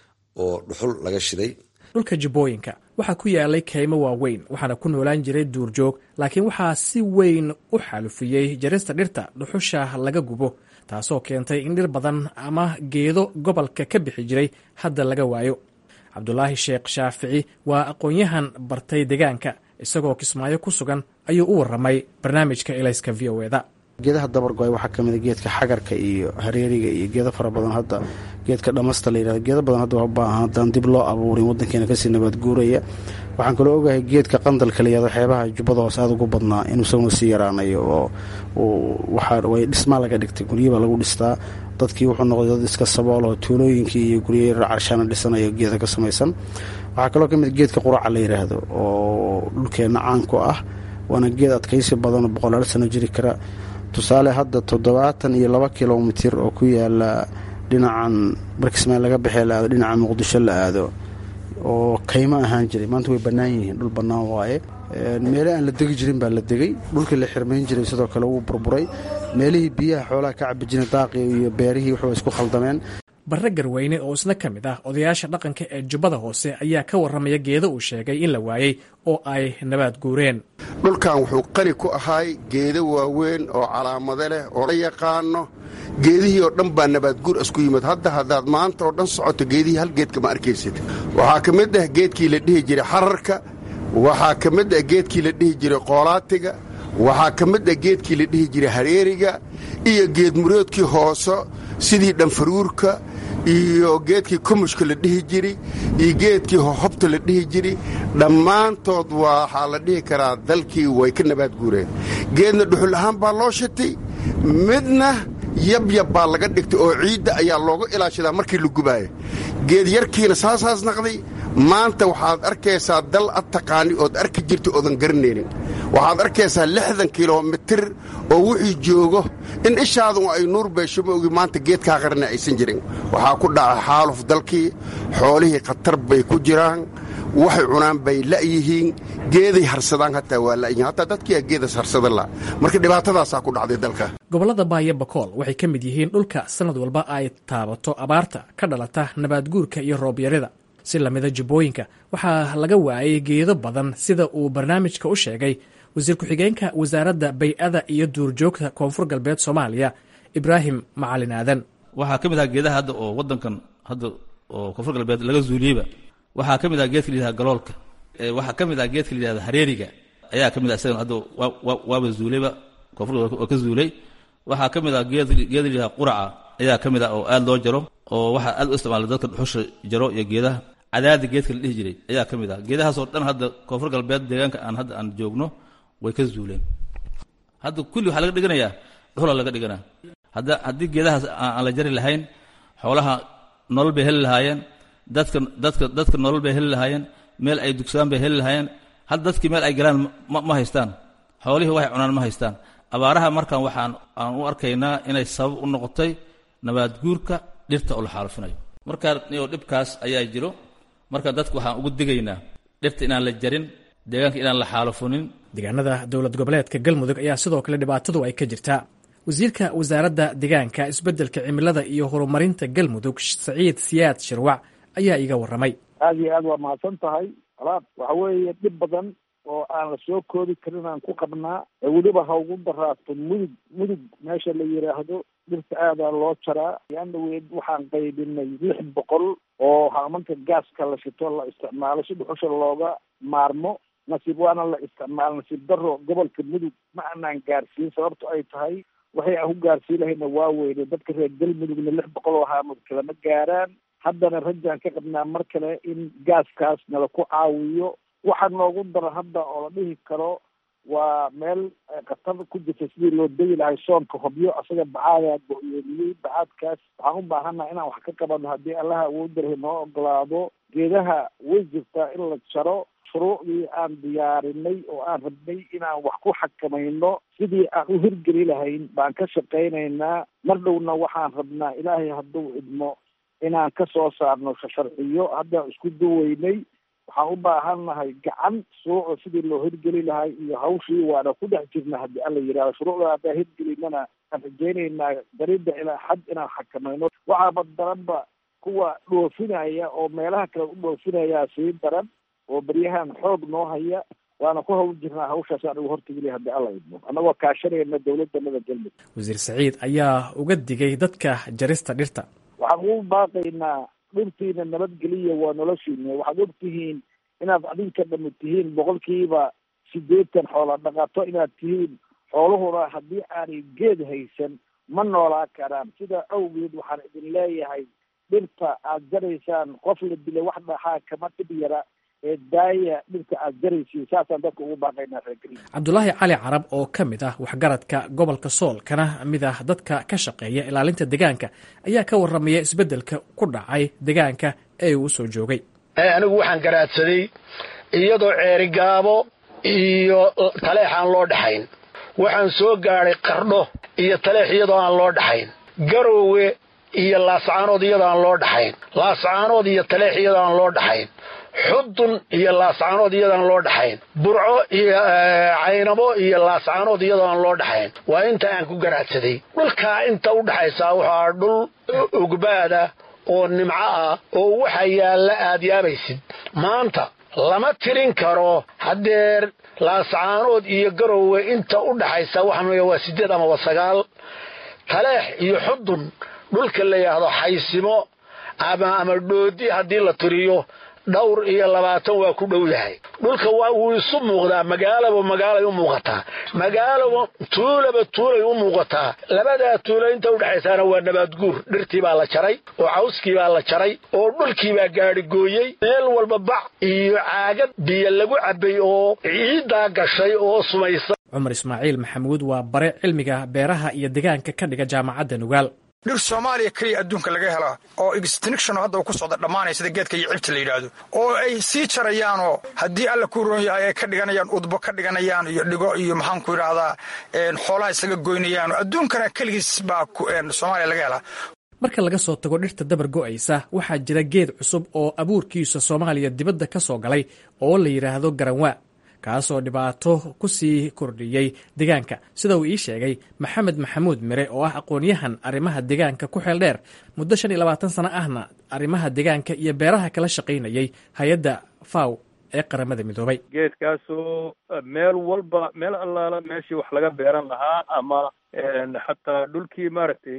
oo dhuxul laga shiday dhulka jubbooyinka waxaa ku yaalay kaymo waaweyn waxaana ku noolaan jiray duurjoog laakiin waxaa si weyn u xaalufiyey jarista dhirta dhuxusha laga gubo taasoo keentay in dhir badan ama geedo gobolka ka bixi jiray hadda laga waayo cabdulaahi sheekh shaafici waa aqoon-yahan bartay deegaanka isagoo kismaayo ku sugan ayuu u waramay barnaamijka elayska v o eda geedaha dabargo-ay waxaa kamid a geedka xagarka iyo hareeriga iyo geedo fara badan hadda geedka dhamasta la yirahdo geedo badan hadda baahan haddaan dib loo abuurin waddankeena kasii nabaad guuraya waxaan kaloo ogahay geedka qandalka la yirahdo xeebaha jubbada hoose aada ugu badnaa inuu isaguna sii yaraanayo oo waxaa way dhismaa laga dhigtay guryabaa lagu dhistaa dadkii wuxuu noqday dad iska sabool oo tuulooyinkii iyo gurya carshaana dhisanayo geeda ka samaysan waxaa kaloo ka mid geedka quraca la yiraahdo oo dhulkeenna caanku ah waana geed adkaysi badan oo boqolaal sano jiri kara tusaale hadda toddobaatan iyo laba kilomitir oo ku yaala dhinacan barkismaan laga baxee la aado dhinaca muqdisho la aado oo kaymo ahaan jiray maanta way bannaan yihiin dhul bannaan waaye meele aan la degi jirin baa la degay dhulkii la xirmayn jiray sidoo kale wuu burburay meelihii biyaha xoolaha ka cabi jirin daaqii iyo beerihii waxba isku khaldameen barre garweyne oo isna ka mid ah odayaasha dhaqanka ee jubbada hoose ayaa ka warramaya geedo uu sheegay in la waayey oo ay nabaad guureen dhulkan wuxuu qani ku ahaay geedo waaweyn oo calaamado leh oo la yaqaano geedihii oo dhan baa nabaadguur isku yimid hadda haddaad maanta oo dhan socoto geedihii hal geedka ma arkaysid waxaa ka mid ah geedkii la dhihi jiray xararka waxaa ka mid ah geedkii la dhihi jiray qoolaatiga waxaa ka mid ah geedkii la dhihi jiray hareeriga iyo geedmuroodkii hooso sidii dhanfaruurka iyo geedkii kumushka la dhihi jiri iyo geedkii hohobta la dhihi jiri dhammaantood waxaa la dhihi karaa dalkii way ka nabaad guureen geedna dhuxul ahaan baa loo shitay midna yabyab baa laga dhigtay oo ciidda ayaa looga ilaashadaa markii la gubaaya geed yarkiina saasaas naqday maanta waxaad arkaysaa dal ad taqaani ood arki jirta oodan garanaynin waxaad arkaysaa lixdan kilomitir oo wixii joogo in ishaadun ay nuur beesho ma ogi maanta geedkaa qarana aysan jirin waxaa ku dhacay xaaluf dalkii xoolihii khatar bay ku jiraan waxay cunaan bay la'yihiin geeday harsadaan hataa waa la'yihiin hataa dadkiiaa geedas harsada la marka dhibaatadaasaa ku dhacday dalka gobollada baayo bakool waxay ka mid yihiin dhulka sannad walba ay taabato abaarta ka dhalata nabaadguurka iyo roobyarida si lamida jubbooyinka waxaa laga waayay geedo badan sida uu barnaamijka u sheegay wasiir ku-xigeenka wasaaradda bay-ada iyo duurjoogta koonfur galbeed soomaaliya ibraahim macalin aadan waxaa ka mid aha geedaha hadda oo wadankan hadda oo koonfur galbeed laga zuuliyeyba waxaa ka mid aha geedka layihahda galoolka waxaa ka mid aha geedka layihahda hareeriga ayaa ka mid ah isagan hadda waaba zuulayba koonfur galbeed waa ka zuulay waxaa ka mid ah geed geeda layihahda quraca ayaa ka mid ah oo aad loo jaro oo waxaa aad u isticmaala dadka dhuxusha jaro iyo geedaha cadaada geedka la dhihi jiray ayaa ka mid ah geedahaasoo dhan hadda koonfur galbeed deegaanka aan hadda aan joogno way ka zuuleen hadda kulli waxaa laga dhiganayaa dhuxula laga dhiganaa hadda haddii geedahaas aan la jari lahayn xoolaha nolol bay heli lahaayeen dadka dadka dadka nolol bay heli lahaayeen meel ay dugsadaan bay heli lahaayeen hadda dadkii meel ay galaan ma haystaan xoolihii waxay cunaan ma haystaan abaaraha markan waxaan aan u arkaynaa inay sabab u noqotay nabaad guurka dhirta oo la xaalufinayo markaa iyo dhibkaas ayaa jiro marka dadka waxaan ugu digaynaa dhirta inaan la jarin deegaanka inaan la xaalufunin deegaanada dowlad goboleedka galmudug ayaa sidoo kale dhibaatadu ay ka jirtaa wasiirka wasaaradda deegaanka isbeddelka cimilada iyo horumarinta galmudug saciid siyaad shirwac ayaa iiga warramay aad iyo aad waa mahadsan tahay alaab waxa weeye dhib badan oo aan la soo koodi karin aan ku qabnaa weliba ha ugu daraato mudug mudug meesha la yidhaahdo dhirta aadaa loo jaraa yaandaweed waxaan qaybinay lix boqol oo haamanka gaaska la shito la isticmaalo si dhuxusha looga maarmo nasiib waana la isticmaalo nasiib daro gobolka mudug ma aanaan gaarsiin sababto ay tahay waxay aan ku gaarsiin lahayna waa weyne dadka reer galmudugna lix boqol oo haamad kalama gaaraan haddana rajaan ka qabnaa mar kale in gaaskaas nala ku caawiyo waxaa noogu dara hadda oo la dhihi karo waa meel khatar ku jirta sidii loo degi lahay soonka hobyo asaga bacaadaa go-yoomiyey bacaadkaas waxaan u baahannaha inaan wax ka qabano haddii allaha awoodarahi noo ogolaado geedaha way jirtaa in la jaro shuruucdii aan diyaarinay oo aan rabnay inaan wax ku xakamayno sidii aan u hirgeli lahayn baan ka shaqaynaynaa mar dhowna waxaan rabnaa ilaahay hadduu idmo inaan ka soo saarno sharciyo haddaan isku duweynay waxaan u baahannahay gacan shuruucda sidii loo hirgeli lahay iyo hawshii waana ku dhex jirna haddii alla yidhahdo shuruucda haddaan hirgelinana aan rajaynaynaa darida ilaa xad inaan xakamayno waxaaba daranba kuwa dhoofinaya oo meelaha kale u dhoofinayaa sii daran oo beryahan xoog noo haya waana ku hawl jirnaa hawshaas aan ugu hortegilay haddii alla idmo annagoo kaashanayna dowladdanada galmudug wasiir saciid ayaa uga digay dadka jarista dhirta waxaan ugu baaqaynaa dhirtiina nabadgeliya waa noloshiina waxaad og tihiin inaad adinka dhami tihiin boqolkiiba siddeetan xoola dhaqato inaad tihiin xooluhuna haddii aanay geed haysan ma noolaa karaan sidaa awgeed waxaan idin leeyahay dhirta aad jaraysaan qof la dilay wax dhaxaa kama dhib yara ee daaya dhirta aad jaraysiin saasaan dadka ugu baaqaynaa reergeli cabdulaahi cali carab oo ka mid ah waxgaradka gobolka sool kana mid ah dadka ka shaqeeya ilaalinta deegaanka ayaa ka warramaya isbeddelka ku dhacay deegaanka ee uu usoo joogay anigu waxaan garaadsaday iyadoo ceerigaabo iyo taleex aan loo dhaxayn waxaan soo gaadhay qardho iyo taleex iyadoo aan loo dhaxayn garoowe iyo laascaanood iyadaan loo dhaxayn laascaanood iyo taleex iyadaan loo dhaxayn xudun iyo laascaanood iyadaan loo dhaxayn burco iyo caynabo iyo laascaanood iyadaan loo dhaxayn waa inta aan ku garaadsaday dhulkaa inta u dhaxaysaa waxaa dhul ugbaada oo nimco ah oo waxa yaalla aad yaabaysid maanta lama tirin karo haddeer laascaanood iyo garowe inta u dhaxaysa waxaa waa siddeed amaba sagaal taleex iyo xudun dhulka la yidhaahdo xaysimo ama ama dhoodi haddii la tiriyo dhowr iyo labaatan waa ku dhow yahay dhulka wuu isu muuqdaa magaalaba magaalay u muuqataa magaalaba tuulaba tuulay u muuqataa labadaa tuulo inta udhexaysaana waa nabaadguur dhirtii baa la jaray oo cawskii baa la jaray oo dhulkii baa gaadhigooyey meel walba bac iyo caagad biyo lagu cabbay oo ciiddaa gashay oo sumaysa cumar ismaaciil maxamuud waa bare cilmiga beeraha iyo deegaanka ka dhiga jaamacadda nugaal dhir soomaaliya keliya adduunka laga helaa oo extinction hadda uu ku socda dhammaanaya sida geedka iyo cibta la yidhaahdo oo ay sii jarayaanoo haddii alla ku roon yahay ay ka dhiganayaan udbo ka dhiganayaan iyo dhigo iyo maxaanku yidhaahdaa xoolaha isaga goynayaan adduunkana keligiis baa soomaaliya laga helaa marka laga soo tago dhirta dabar go'aysa waxaa jira geed cusub oo abuurkiisa soomaaliya dibadda ka soo galay oo la yidhaahdo garanwaa kaasoo dhibaato ku sii kordhiyey deegaanka sida uu ii sheegay maxamed maxamuud mire oo ah aqoon-yahan arrimaha deegaanka ku xeel dheer muddo shan iyo labaatan sano ahna arrimaha deegaanka iyo beeraha kala shaqaynayay hay-adda faw ee qaramada midoobay geedkaasoo meel walba meel allaala meeshii wax laga beeran lahaa ama xataa dhulkii maaragtay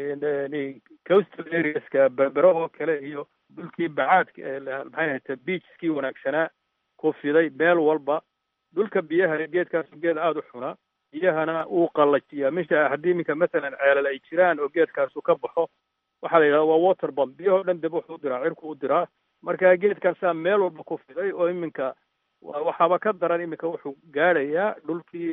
coastal areaska berbero oo kale iyo dhulkii bacaadka maxay ahayte beachkii wanaagsanaa ku fiday meel walba dhulka biyaha geedkaasu geed aada u xuna biyahana uu qallajiyaa misha haddii iminka masalan ceelal ay jiraan oo geedkaasu ka baxo waxaa la yidhahda waa water bomb biyahoo dhan dib wuxuu u diraa cirku u diraa marka geedkaasaa meel walba ku fiday oo iminka waxaaba ka daran iminka wuxuu gaadhayaa dhulkii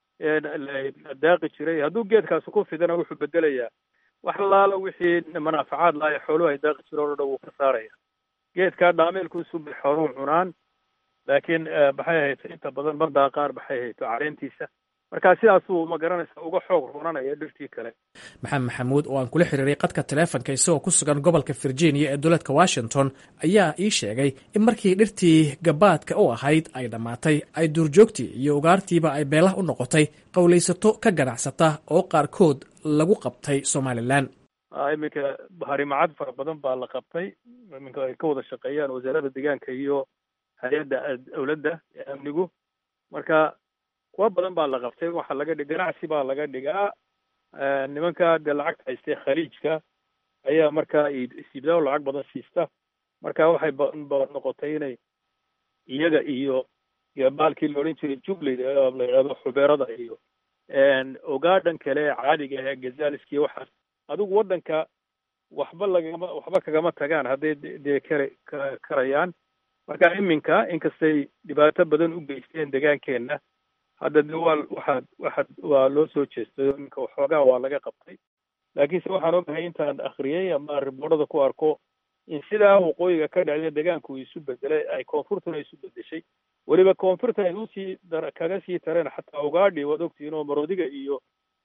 la daaqi jiray hadduu geedkaasu ku fidana wuxuu bedelayaa wax laala wixii manaafacaad laaya xooluhu ay daaqi jireen oo dhan wuu ka saaraya geedkaa dhaameelkuusu bay xooluhu cunaan laakiin maxay ahayto inta badan ma daaqaan maxay ahayto caleentiisa marka sidaasuu ma garanaysa uga xoog roonanaya dhirtii kale maxamed maxamuud oo aan kula xiriiray qadka taleefonka isagoo ku sugan gobolka virginia ee dowladka washington ayaa ii sheegay in markii dhirtii gabaadka u ahayd ay dhammaatay ay duurjoogtii iyo ugaartiiba ay beelah u noqotay qowlaysato ka ganacsata oo qaarkood lagu qabtay somalilan iminka harimacad fara badan baa la qabtay iminka ay ka wada shaqeeyaan wasaaradda deegaanka iyo hay-adda dowladda ee amnigu marka kuwa badan baa la qabtay waxaa laga dhig ganacsi baa laga dhigaa nimanka dee lacagta haystee khaliijka ayaa markaa siibdaa lacag badan siista marka waxay noqotay inay iyaga iyo iyo baalkii la odhan jiray jubley la yidhahdo xubeerada iyo ogaadhan kale caadiga ee gazaliski waxaas adigu waddanka waxba lagama waxba kagama tagaan hadday dee kara karayaan marka iminka inkastay dhibaato badan u geysteen degaankeenna hadda de waa waxaad waxaad waa loo soo jeestay iminka waxoogaa waa laga qabtay laakiinse waxaan ogahay intaan akhriyey ama riboorada ku arko in sidaa waqooyiga ka dhacday deegaanku uu isu bedelay ay koonfurtuna isu bedeshay weliba koonfurta ay usii dar kaga sii tareen xataa ugaadhi waad ogtihiin oo maroodiga iyo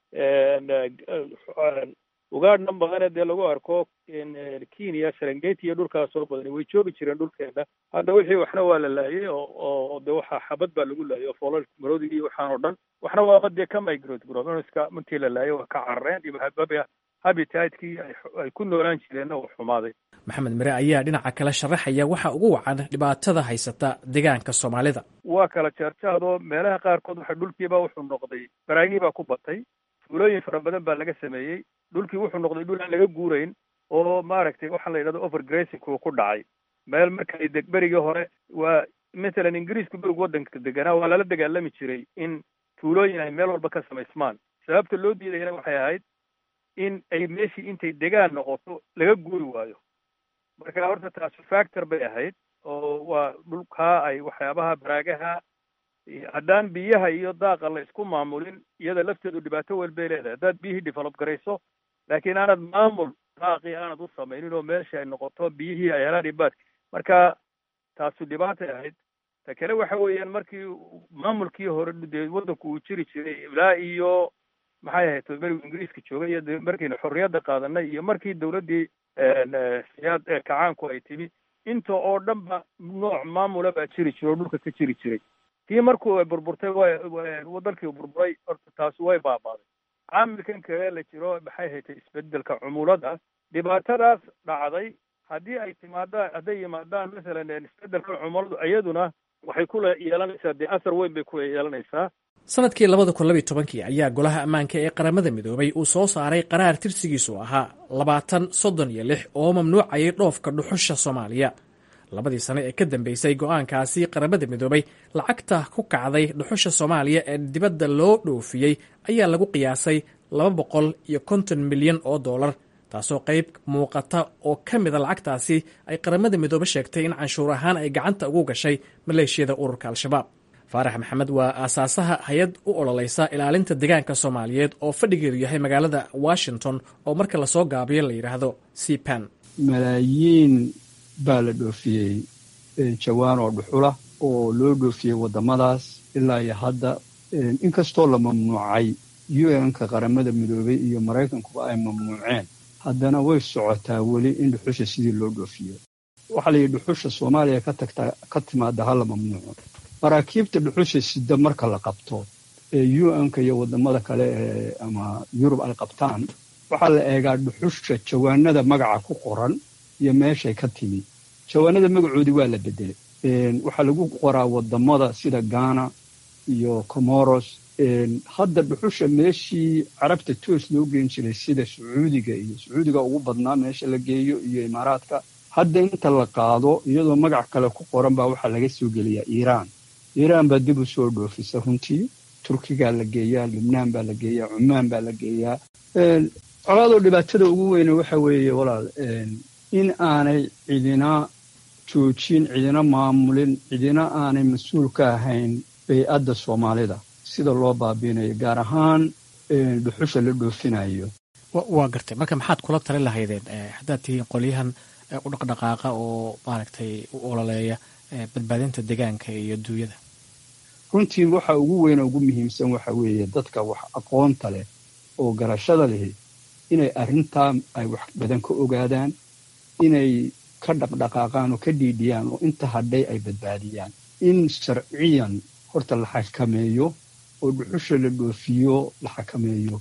ugaadhna badane dee lagu arko kenya serengeti iyo dhulkaas oo badani way joogi jireen dhulkeena hadda wixii waxna waa la laayay oo de waxaa xabad baa lagu laayay oo foolal maroodigii iyo waxaan oo dhan waxna waaba dee ka migrate gronomiska intii la laayay waa ka carareen iyo habitatkii ay ku noolaan jireenna uu xumaaday maxamed mire ayaa dhinaca kale sharaxaya waxa ugu wacan dhibaatada haysata deegaanka soomaalida waa kala jaarjaadoo meelaha qaarkood waxa dhulkiiba wuxuu noqday baraagii baa ku batay fuulooyin fara badan baa laga sameeyey dhulkii wuxuu noqday dhul aan laga guurayn oo maaragtay waxaa la yidhahdo overgrazing uu ku dhacay meel markay deg berigii hore waa matalan ingiriisku berigu waddanka deganaa waa lala dagaalami jiray in tuulooyin ay meel walba ka samaysmaan sababta loo diidayana waxay ahayd in ay meeshii intay degaan noqoto laga guuri waayo marka horta taasi factor bay ahayd oo waa dhulkaa ay waxyaabaha baraagaha haddaan biyaha iyo daaqa la isku maamulin iyada lafteedu dhibaato weyn bay leedahay haddaad biyihii develop garayso laakiin aanad maamul daaqii aanad u samaynin oo meesha ay noqoto biyihii ay helaan ibaadka marka taasu dhibaatay ahayd ta kale waxa weeyaan markii maamulkii hore dee waddanku uu jiri jiray ilaa iyo maxay ahayd berigu ingiriiska joogay iyo markaynu xorriyadda qaadanay iyo markii dowladdii siyaad kacaanku ay timi inta oo dhan ba nooc maamula baa jiri jira oo dhulka ka jiri jiray tii markuu burburtay way dalkii burburay horta taasi way baabaaday caamilkan kale la jiro maxay haytay isbedelka cumulada dhibaatadaas dhacday haddii ay timaadaan hadday yimaadaan masalan isbedelka cumuladu iyaduna waxay ku yeelanaysaa dee asar weyn bay ku yeelanaysaa sanadkii labada kun labiy tobankii ayaa golaha ammaanka ee qaramada midoobay uu soo saaray qaraar tirsigiisu ahaa labaatan soddon iyo lix oo mamnuucayay dhoofka dhuxusha soomaaliya labadii sano ee ka dambeysay go-aankaasi qaramada midoobay lacagta ku kacday dhuxusha soomaaliya ee dibadda loo dhoofiyey ayaa lagu qiyaasay laba boqol iyo konton milyan oo dollar taasoo qayb muuqata oo ka mida lacagtaasi ay qaramada midoobe sheegtay in canshuur ahaan ay gacanta ugu gashay maleeshiyada ururka al-shabaab faarax maxamed waa aasaasaha hay-ad u ololeysa ilaalinta deegaanka soomaaliyeed oo fadhigeedu yahay magaalada washington oo marka lasoo gaabiyo la yidhaahdo cpan malaayiin baa la dhoofiyey jawaan oo dhuxula oo loo dhoofiyey waddamadaas ilaa iyo hadda inkastoo la mamnuucay u-n-ka qaramada midoobay iyo maraykankuba ay mamnuuceen haddana way socotaa weli in dhuxusha sidii loo dhoofiyo waxaa layidhi dhuxusha soomaaliya ka tagtaa ka timaada hala mamnuuco maraakiibta dhuxusha sida marka la qabto ee u-n-ka iyo waddamada kale ee ama yurub ay qabtaan waxaa la eegaa dhuxusha jawaanada magaca ku qoran iyo meeshay ka timi jawaanada magacoodii waa la bedelay waxaa lagu qoraa waddamada sida ghana iyo comoros hadda dhuxusha meeshii carabta toos loo geen jiray sida sacuudiga iyo sacuudiga ugu badnaa meesha la geeyo iyo imaaraadka hadda inta la qaado iyadoo magac kale ku qoran baa waxaa laga soo geliyaa iiraan iiraan baa dib u soo dhoofisa runtii turkigaa la geeyaa lubnaan baa la geeyaa cumaan baa la geeyaa colaadoo dhibaatada ugu weyne waxa weeye walaal in aanay cidina joojin cidina maamulin cidina aanay mas-uul ka ahayn bay-adda soomaalida sida loo baabiinayo gaar ahaan dhuxusha la dhoofinayo waa gartay marka maxaad kula tali lahaydeen haddaad tihiin qolyahan u dhaqdhaqaaqa oo maaragtay u ololeeya badbaadinta deegaanka iyo duunyada runtii waxa ugu weyn oo ugu muhiimsan waxa weeye dadka wax aqoonta leh oo garashada lehi inay arrintaa ay wax badan ka ogaadaan inay ka dhaqdhaqaaqaan oo ka dhiidhiyaan oo inta hadhay ay badbaadiyaan in sharciyan horta la xakameeyo oo dhuxusha la dhoofiyo la xakameeyo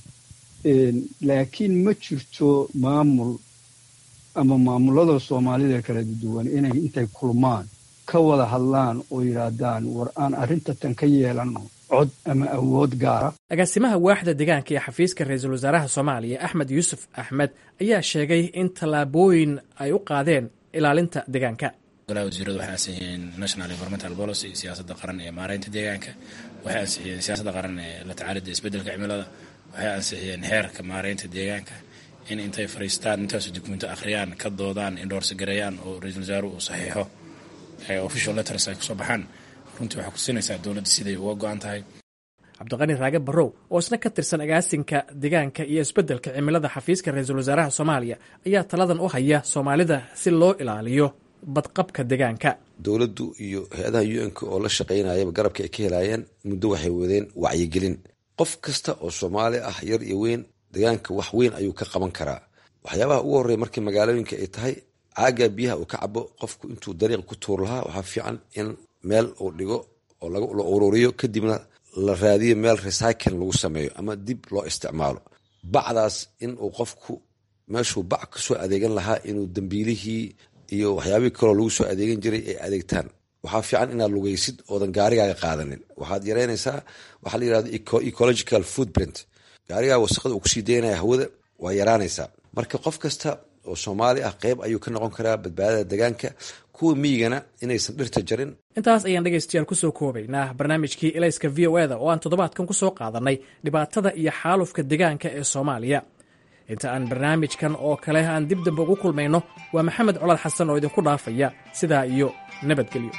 laakiin ma jirto maamul ama maamulada soomaalida kala duwan inay intay kulmaan ka wada hadlaan oo yidhaahdaan war aan arrinta tan ka yeelanno cod ama awood gaara agaasimaha waaxda deegaanka ee xafiiska ra-iisul wasaaraha soomaaliya axmed yuusuf axmed ayaa sheegay in tallaabooyin ay u qaadeen ilaalinta deegaanka golaha wasiiradu waxay ansixiyeen national environmental policy siyaasadda qaran ee maareynta deegaanka waxay ansixiyeen siyaasadda qaran ee la tacaalidda isbeddelka cimilada waxay ansixiyeen xeerka maareynta deegaanka in intay fariistaan intaasu dukumento akhriyaan ka doodaan indhoorsi gareeyaan oo ra-iisul wasaaruhu uu saxiixo official letters ay kusoo baxaan runtii waxay kutusinaysaa dowladda siday uga go-an tahay cabdiqani raage barrow oo isna ka tirsan agaasinka deegaanka iyo isbeddelka cimilada xafiiska ra-iisul wasaaraha soomaaliya ayaa taladan u haya soomaalida si loo ilaaliyo badqabka deegaanka dowladdu iyo hay-adaha u-n-k oo la shaqaynayaba garabka ay ka helaayeen muddo waxay wadeen wacyigelin qof kasta oo soomaali ah yar iyo weyn deegaanka wax weyn ayuu ka qaban karaa waxyaabaha ugu horreeya markii magaalooyinka ay tahay caagaa biyaha uu ka cabo qofku intuu dariiq ku tuur lahaa waxaa fiican in meel uu dhigo oo la ururiyo kadibna la raadiyo meel recycling lagu sameeyo ama dib loo isticmaalo bacdaas in uu qofku meeshuu bac kasoo adeegan lahaa inuu dambiilihii iyo waxyaabihii kaloo lagu soo adeegan jiray ay adeegtaan waxaa fiican inaad lugaysid oodan gaarigaaga qaadanin waxaad yaraynaysaa waxaa la yirahdo ecological footprint gaarigaa wasaqada uu kusii daynaya hawada waa yaraanaysaa marka qof kasta oo soomaali ah qeyb ayuu ka noqon karaa badbaadada deegaanka kuwa miyigana inaysan dhirta jarin intaas ayaan dhegaystayaal kusoo koobaynaa barnaamijkii elayska v o eda oo aan toddobaadkan kusoo qaadanay dhibaatada iyo xaalufka deegaanka ee soomaaliya inta aan barnaamijkan oo kale aan dib dambe ugu kulmayno waa maxamed colaad xasan oo idinku dhaafaya sidaa iyo nabadgelyo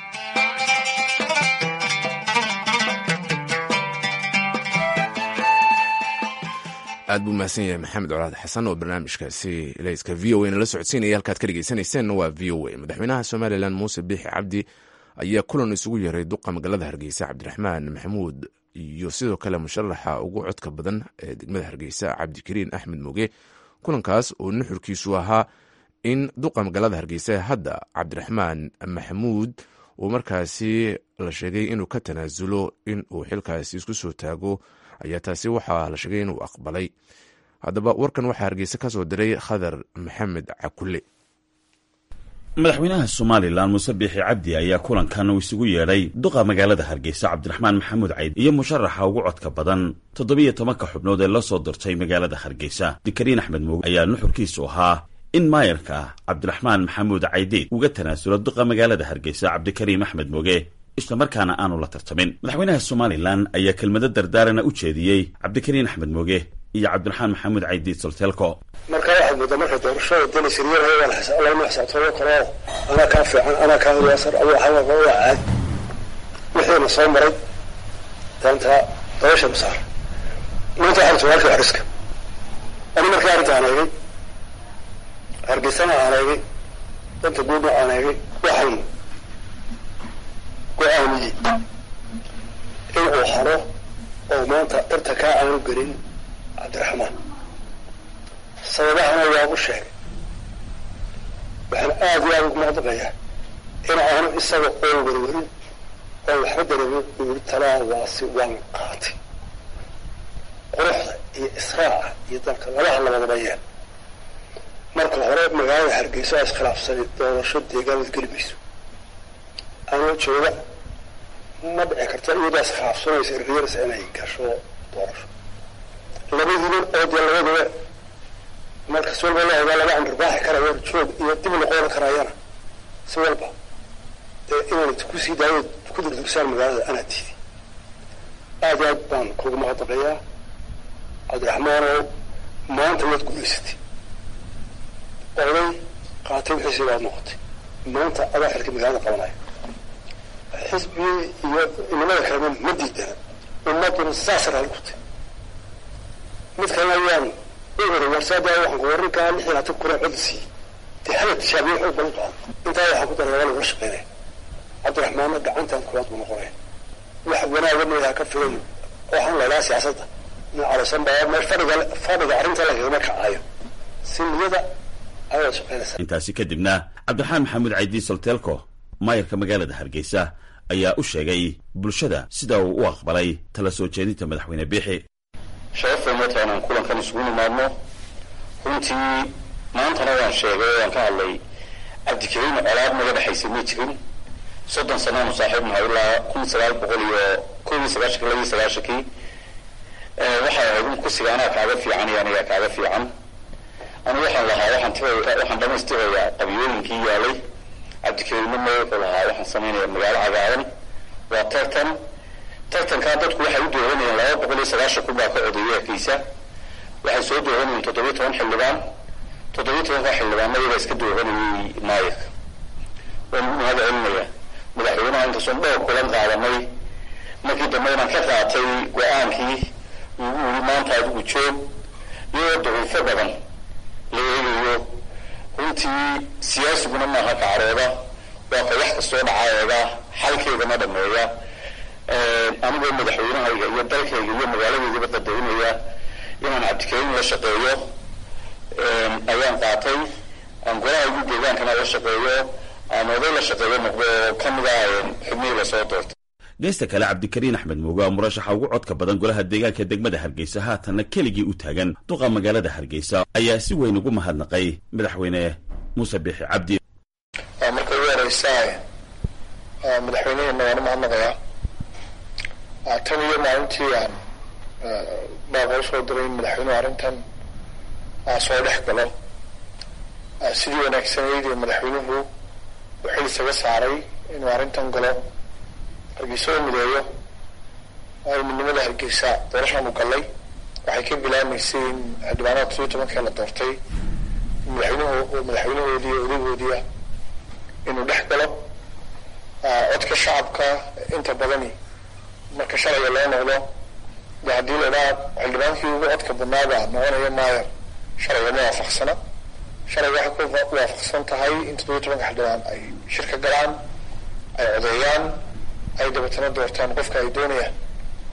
aad buu mahadsan yahay maxamed colaad xasan oo barnaamijkaasi elayska v o a nala socodsiinaya halkaad ka dhegeysaneyseenna waa v o a madaxweynaha somalilan muuse biixi cabdi ayaa kulan isugu yeeray duqa magaalada hargeysa cabdiraxmaan maxamuud iyo sidoo kale musharaxa ugu codka badan ee degmada hargeysa cabdikariin axmed moge kulankaas oo nuxurkiisu ahaa in duqa magaalada hargeysa ee hadda cabdiraxmaan maxamuud uu markaasi la sheegay inuu ka tanaasulo in uu xilkaasi isku soo taago ayaa taasi waxaa la sheegay inuu aqbalay haddaba warkan waxaa hargeysa ka soo diray khadar maxamed cakule madaxweynaha somalilan muuse biixi cabdi ayaa kulankan uu isugu yeedhay duqa magaalada hargeysa cabdiraxmaan maxamuud cayd iyo musharaxa ugu codka badan toddobiyo tobanka xubnood ee la soo dirtay magaalada hargeysa dikariin axmed mooge ayaa nuxurkiisu ahaa in maayarka cabdiraxmaan maxamuud caydeed uga tanaasulo duqa magaalada hargeysa cabdikariim axmed mooge islamarkaana aanu la tartamin madaxweynaha somalilan ayaa kelmado dardaarana u jeediyey cabdikariin axmed mooge iyo cabdiraxmaan maxamuud caydiid solteelko marka waxaad moodaa marka doorashada deni siriyar lama xisaabtoomo karo anaa kaa fiican anaa kaa yaasar abu xamaq waa caad wixiina soo maray daanta doorasha masaar maanta waxaa rabta halka xariska ani markaa arrinta aan eegay hargeysana aan eegay danta guudna aan eegay waxaan go-aamiyey in uu haro oo maanta darta kaa aanu gelin cabdiraxmaan sababahana waagu sheegay waxaan aada iyo aada ugu mahadnaqayaa in aanu isaga oon werwerin oon waxba dareemin uu yiri talaa waasi waan qaatay quruxda iyo israaca iyo dalka labaha labadaba yeel marka hore magaalada hargeysa oo iskhilaafsanay doorasho deegaanad geli mayso anoo jooga ma dhici karta iyadoo iskhilaafsanaysa irriyarsa inay gasho doorasho labadiinan oo dee labadaba markas walba la ogaa laba anrbaaxi karayo joog iyo dib noqon karayana si walba dee inaanad kusii daayo ku durdugsaan magaalada anaa tiidi aada aad baan kugu mahadnaqayaa cabdiraxmaanow maanta waad guulaysatay oday qaatay wixiisii baad noqotay maanta adaa xilka magaalada qabanaya xisbigii iyo inamada kalena ma diidana ummaduna saasa raali ku tay mid kalena ayaan u ori warsaada waxaan ku warinkaa lix iyo labaatan kun oo cod siiyey dee hala tishaabiye xoog badan qaado intaa waxaan ku daray waa lagula shaqeynaya cabdiraxmaanna gacantan koowaad buu noqonaya wax wanaaga meelaha ka filayo waxaan laydhaha siyaasadda nin calasan baa meel fadhiga fadhiga arrinta lagagama kacayo si niyada ayaad shaqeynaysaa intaasi kadibna cabdiraxmaan maxamuud caydiin solteelko maayarka magaalada hargeysa ayaa u sheegay bulshada sida uu u aqbalay tala soo jeedinta madaxweyne biixi sharafay marka inaan kulankan isugu nimaadno runtii maantana waan sheegay waan ka hadlay cabdikariin colaad naga dhexaysa ma jirin soddon sanaanu saaxiib nahay ilaa kun sagaal boqol iyo kob iyo sagaashanki laba iyo sagaashankii waxay ahayd in kursiga anaa kaaga fiican iyo anigaa kaaga fiican anigu waxaan lahaa waxaan tiraya waxaan dhamaystirayaa qabyooyinkii yaalay cabdikariinna ma wuxuu lahaa waxaan samaynayaa magaalo cagaaran waa tartan tartankaa dadku waxay u dooranayeen laba boqol iyo sagaashan kun baa ka odeeyay hargeysa waxay soo dooranayeen toddobiyo toban xildhibaan toddobiyo tobanka xildhibaanna iyagaa iska dooranayay maayirka waan mahad celinaya madaxweynaha intasoon dhowr kulan qaadanay markii dambe inaan ka qaatay go-aankii uu uri maanta adigu joog iyadoo daciifo badan la eegayo runtii siyaasiguna maaha kacrooda waa ka wax kastoo dhacaaeega xalkeedana dhameeya anigoo madaxweynahayga iyo dalkayga iyo magaaladeydaba qadaynaya inaan cabdikariin la shaqeeyo ayaan qaatay aan golahaygu deegaankana la shaqeeyo aan oday la shaqeeyo noqdo oo ka mid ah xubnihii lasoo doortay geesta kale cabdikariin axmed mooge oo murashaxa ugu codka badan golaha deegaanka degmada hargeysa haatanna keligii u taagan duqa magaalada hargeysa ayaa si weyn ugu mahadnaqay madaxweyne muuse biixi cabdi marka ugu horeysaa madaxweyneheenna waan u mahadnaqayaa tan iyo maalintii aan baaqa usoo diray in madaxweynuhu arrintan soo dhex galo sidii wanaagsanayd ee madaxweynuhu uu xil isaga saaray inuu arrintan galo hargeysa oo mideeyo waayo midnimada hargeysa doorashaanu gallay waxay ka bilaamaysay in xildhibaanada toddobiyo tobankee la doortay madaxweynuhu madaxweynahoodii odaygoodiia inuu dhex galo codka shacabka inta badani marka sharciga loo noqdo de haddii la idhaha xildhibaankii ugu codka badnaabaa noqonaya maayo sharciga ma waafaqsana sharciga waxay ku waafaqsan tahay in toddobiyo tobanka xildhibaan ay shirka galaan ay codeeyaan ay dabeetana doortaan qofka ay doonayaan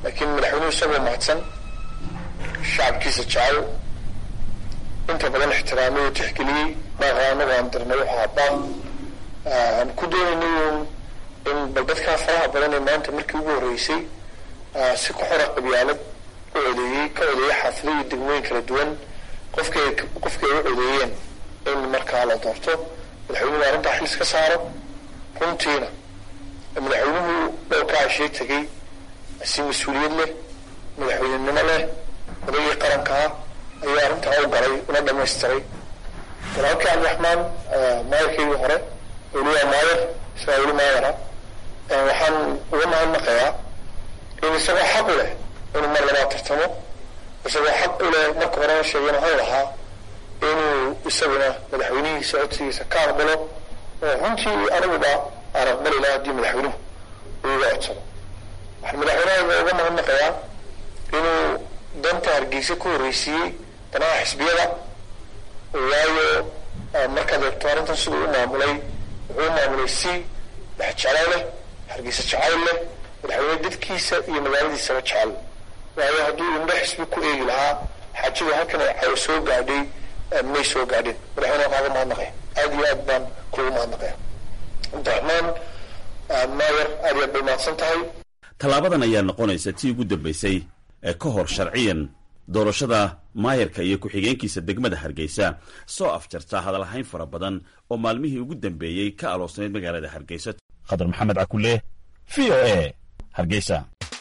laakiin madaxweynuhu isagoo mahadsan shacabkiisa jecel inta badan ixtiraamay oo tixgeliyey baaqa anagu aan dirnay wuxuu habaa aan ku doonaynay in bal dadkaa faraha badan ee maanta markii ugu horreysay si ku xora qabyaalad u codeeyey ka codeeyey xaafado iyo degmooyin kala duwan qofkay qofkii ay u codeeyeen in markaa la doorto madaxweynuhu arrintaa xil iska saaro runtiina madaxweynuhu dhowrka cashee tegey si mas-uuliyad leh madaxweynenimo leh odaygii qarankaa ayaa arrintaa u galay una dhamaystiray walaalkii cabdiraxmaan maayarkeygii hore weliba maayar isagaa weli maayara waxaan uga mahadnaqayaa in isagoo xaq u leh inuu mar labaa tartamo isagoo xaq u leh marka horena sheegeen waxuu lahaa inuu isaguna madaxweynihiisa codsigiisa ka aqbalo oo runtii aniguba aan aqbali lahaa haddii madaxweynuhu uu iga codsado waxaan madaxweynaha uga mahadnaqayaa inuu danta hargeysa ku horreysiiyey danaha xisbiyada waayo markaad eegto arrintan siduu u maamulay wuxuu u maamulay si dhexjeclo leh hargeysa jacayl leh madaxweyne dadkiisa iyo magaaladiisaba jecel waayo hadduu indho xisbi ku eegi lahaa xaajadu halkan ay soo gaadhay may soo gaadhin madaxweyne kaaga mahadnaqaya aad iyo aad baan kugu mahadnaqaya cabdiraxmaan maayer aad iyo aad bay mahadsan tahay tallaabadan ayaa noqonaysa tii ugu dambaysay ee ka hor sharciyan doorashada maayarka iyo ku-xigeenkiisa degmada hargeysa soo afjarta hadalhayn fara badan oo maalmihii ugu dambeeyey ka aloosnayd magaalada hargeysa khadar maxamed cakule v o a hargeysa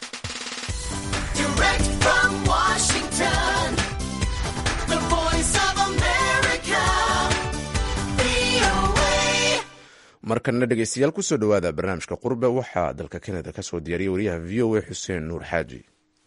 markana dhegeystayaal kusoo dhowaada barnaamijka qurbe waxaa dalka kanada ka soo diyaariyay wariyaha v o a xuseen nuur xaaji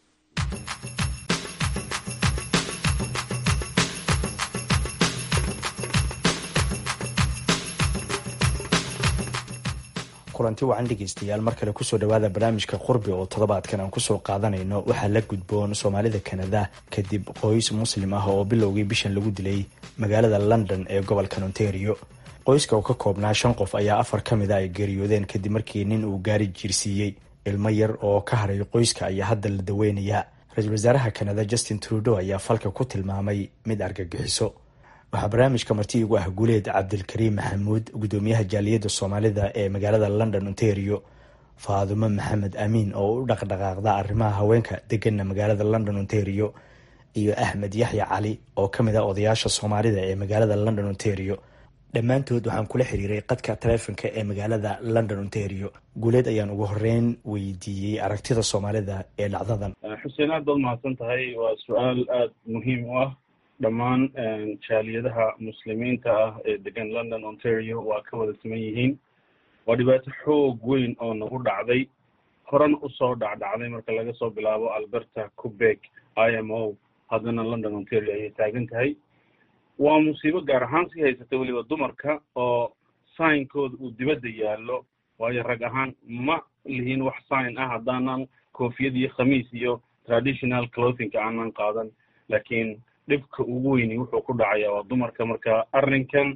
kulanti wacan dhegeystayaal mar kale kusoo dhawaada barnaamijka qurbi oo toddobaadkan aan kusoo qaadanayno waxaa la gudboon soomaalida kanada kadib qoys muslim ah oo bilowgii bishan lagu dilay magaalada london ee gobolkan ontario qoyska oo ka koobnaa shan qof ayaa afar ka mid a ay geeriyoodeen kadib markii nin uu gaari jiirsiiyey ilmo yar oo ka haray qoyska ayaa hadda la daweynayaa ra-iisul wasaaraha kanada justin trudeau ayaa falka ku tilmaamay mid argagixiso waxaa barnaamijka marti igu ah guuleed cabdilkariim maxamuud gudoomiyaha jaaliyadda soomaalida ee magaalada london ontario faadumo maxamed amiin oo u dhaqdhaqaaqda arrimaha haweenka degana magaalada london ontario iyo axmed yaxya cali oo ka mid ah odayaasha soomaalida ee magaalada london ontario dhammaantood waxaan kula xiriiray qadka taleefonka ee magaalada london ontario guuleed ayaan ugu horeyn weydiiyey aragtida soomaalida ee dhacdadan xuseen aad baad mahadsan tahay waa su-aal aada muhiim u ah dhammaan jaaliyadaha muslimiinta ah ee degan london ontario waa ka wada siman yihiin waa dhibaato xoog weyn oo nagu dhacday horena usoo dhacdhacday marka laga soo bilaabo alberta cubeg i m o haddana london ontario ayay taagan tahay waa musiibo gaar ahaan sii haysata weliba dumarka oo signkooda uu dibadda yaallo waayo rag ahaan ma lihiin wax sign ah haddaanan koofiyad iyo khamiis iyo traditional clothingka aanan qaadan laakiin dhibka ugu weyni wuxuu ku dhacayaa waa dumarka marka arrinkan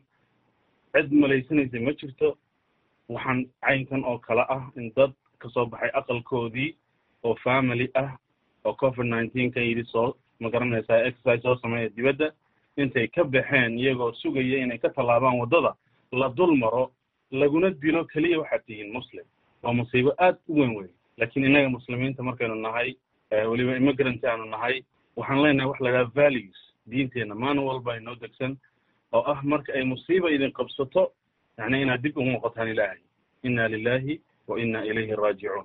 cid malaysanaysa ma jirto waxaan caynkan oo kale ah in dad kasoo baxay aqalkoodii oo family ah oo covid nineteen kan yidhi soo ma garanaysaa exercise soo sameeya dibadda intay ka baxeen iyagoo sugaya inay ka tallaabaan waddada la dul maro laguna dilo keliya waxaad tihiin muslim waa musiibo aad u weyn weyn laakiin innaga muslimiinta markaynu nahay weliba immigrant aanu nahay waxaan leenahay wax la idhaha values diinteenna maalin walba inoo degsan oo ah marka ay musiiba idin qabsato yacni inaad dib ugu noqotaan ilaahay inna lilahi wa inna ilayhi raajicuun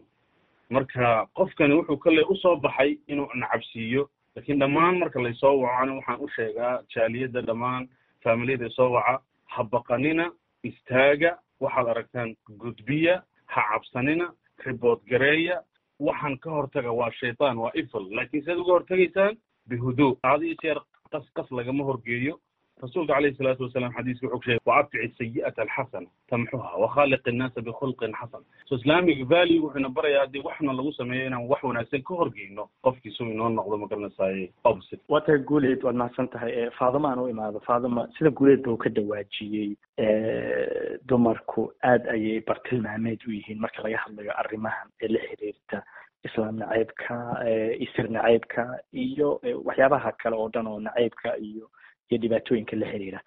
marka qofkani wuxuu kale usoo baxay inuu nacabsiiyo lakiin dhammaan marka laysoo wacona waxaan u sheegaa jaaliyadda dhammaan faamiliyada soo waca ha baqanina istaaga waxaad aragtaan gudbiya ha cabsanina ribood gareeya waxaan ka hortaga waa shaytaan waa ifl laakiin siaad uga hortegaysaan bihuduu aad iyo jeer qas qas lagama horgeeyo rasuulka calayhi salaatu wasalaam xadiiska wuxuu sheegay waabtici sayi'ata alxasana tamxuha wakhaaliq innaasa bikhulqin xasan so islamic value wuxuuna barayaa haddii waxna lagu sameeyo inaan wax wanaagsan ka horgeyno qofkiisu inoo noqdo magaranaysaay opposite waa tahay guuleed waad mahadsan tahay faaduma aan u imaado faaduma sida guuleed ba uu ka dhawaajiyey dumarku aad ayay bartilmaameed u yihiin marka laga hadlayo arrimahan ee la xiriirta islaam naceybka isir naceybka iyo waxyaabaha kale oo dhan oo naceybka iyo iyo dhibaatooyinka la xiriira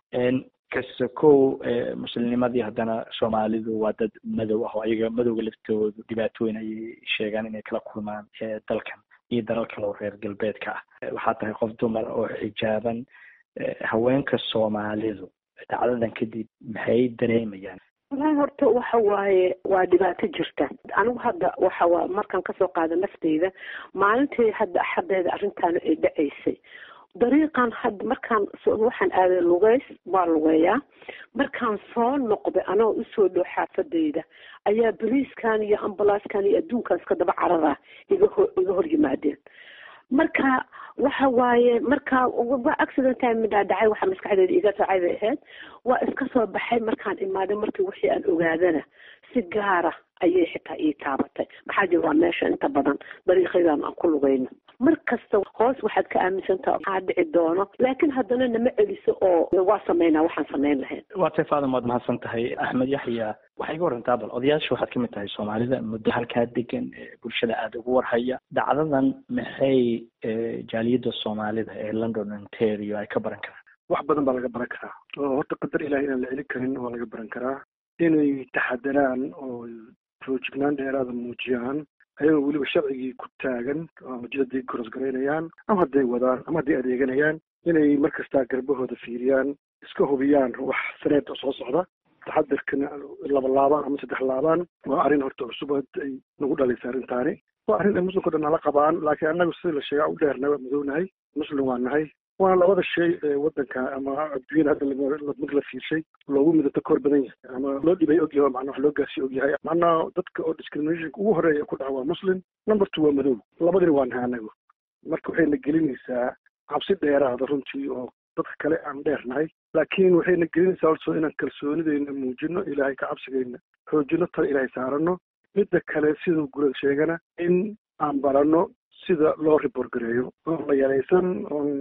kasakow muslimnimadii haddana soomaalidu waa dad madow ah oo ayaga madowga laftoodu dhibaatooyin ayay sheegaan inay kala kulmaan dalkan iyo dalal kale oo reer galbeedka ah waxaa tahay qof dumar oo xijaaban haweenka soomaalidu dacdadan kadib maxay dareemayaan wallahi horta waxa waaye waa dhibaato jirta anigu hadda waxa waa markaan kasoo qaada nafteyda maalintii hadda axadeeda arrintaanu ay dhacaysay dariiqan hadda markaan waxaan aaday lugeys waa lugeeyaa markaan soo noqday anagoo usoo dhow xaafadayda ayaa boliiskan iyo ambalaaskan iyo adduunkan iska daba carara iga ho iga hor yimaadeen marka waxa waaye marka waa accidenta midhaa dhacay waxa maskaxdeeda iga raacay bay ahayd waa iska soo baxay markaan imaaday markii wixii aan ogaadana si gaara ayay xitaa ii taabatay maxaa jira waa meesha inta badan dariiqadan aan ku lugayno mar kasta hoos waxaad ka aaminsantaha maxaa dhici doono laakiin haddana nama celiso oo waa sameynaa waxaan samayn lahayn waa tay faadam waad mahadsan tahay axmed yaxya waxay iga warantaa bal odayaasha waxaad kamid tahay soomaalida muddo halkaa degan bulshada aada ugu warhaya dacdadan maxay jaaliyadda soomaalida ee london ontario ay ka baran karaan wax badan baa laga baran karaa oo horta qadar ilahi inaan la celin karin waa laga baran karaa inay taxadaraan oo foojignaan dheeraada muujiyaan ayagoo weliba sharcigii ku taagan ama jidadii korosgaraynayaan ama hadday wadaan ama hadday adeeganayaan inay mar kastaa garbahooda fiiriyaan iska hubiyaan wax saneed oo soo socda taxadarkana laba laabaan ama saddex laabaan waa arrin horta cusub ay nagu dhalaysa arrintaani waa arrin ay muslimka dhan nala qabaan laakiin annagu sida la sheegaa u dheerna waa madownahay muslim waa nahay waana labada shay ee waddanka ama adduunyada hadda mid la fiirshay loogu midabto koor badan yahay ama loo dhibay ogyahay oo macnaa wax loo gaarsiiy ogyahay macnaa dadka oo discriminationka ugu horeeya ku dhaca waa muslim number two waa madow labadina waa nahay anagu marka waxayna gelinaysaa cabsi dheeraada runtii oo dadka kale aan dheernahay laakiin waxayna gelinaysaa also inaan kalsoonideyna muujino ilaahay ka cabsigeyna xoojino tala ilaahay saarano midda kale siduu gurad sheegana in aan baranno sida loo report gareeyo oon la yaraysan oon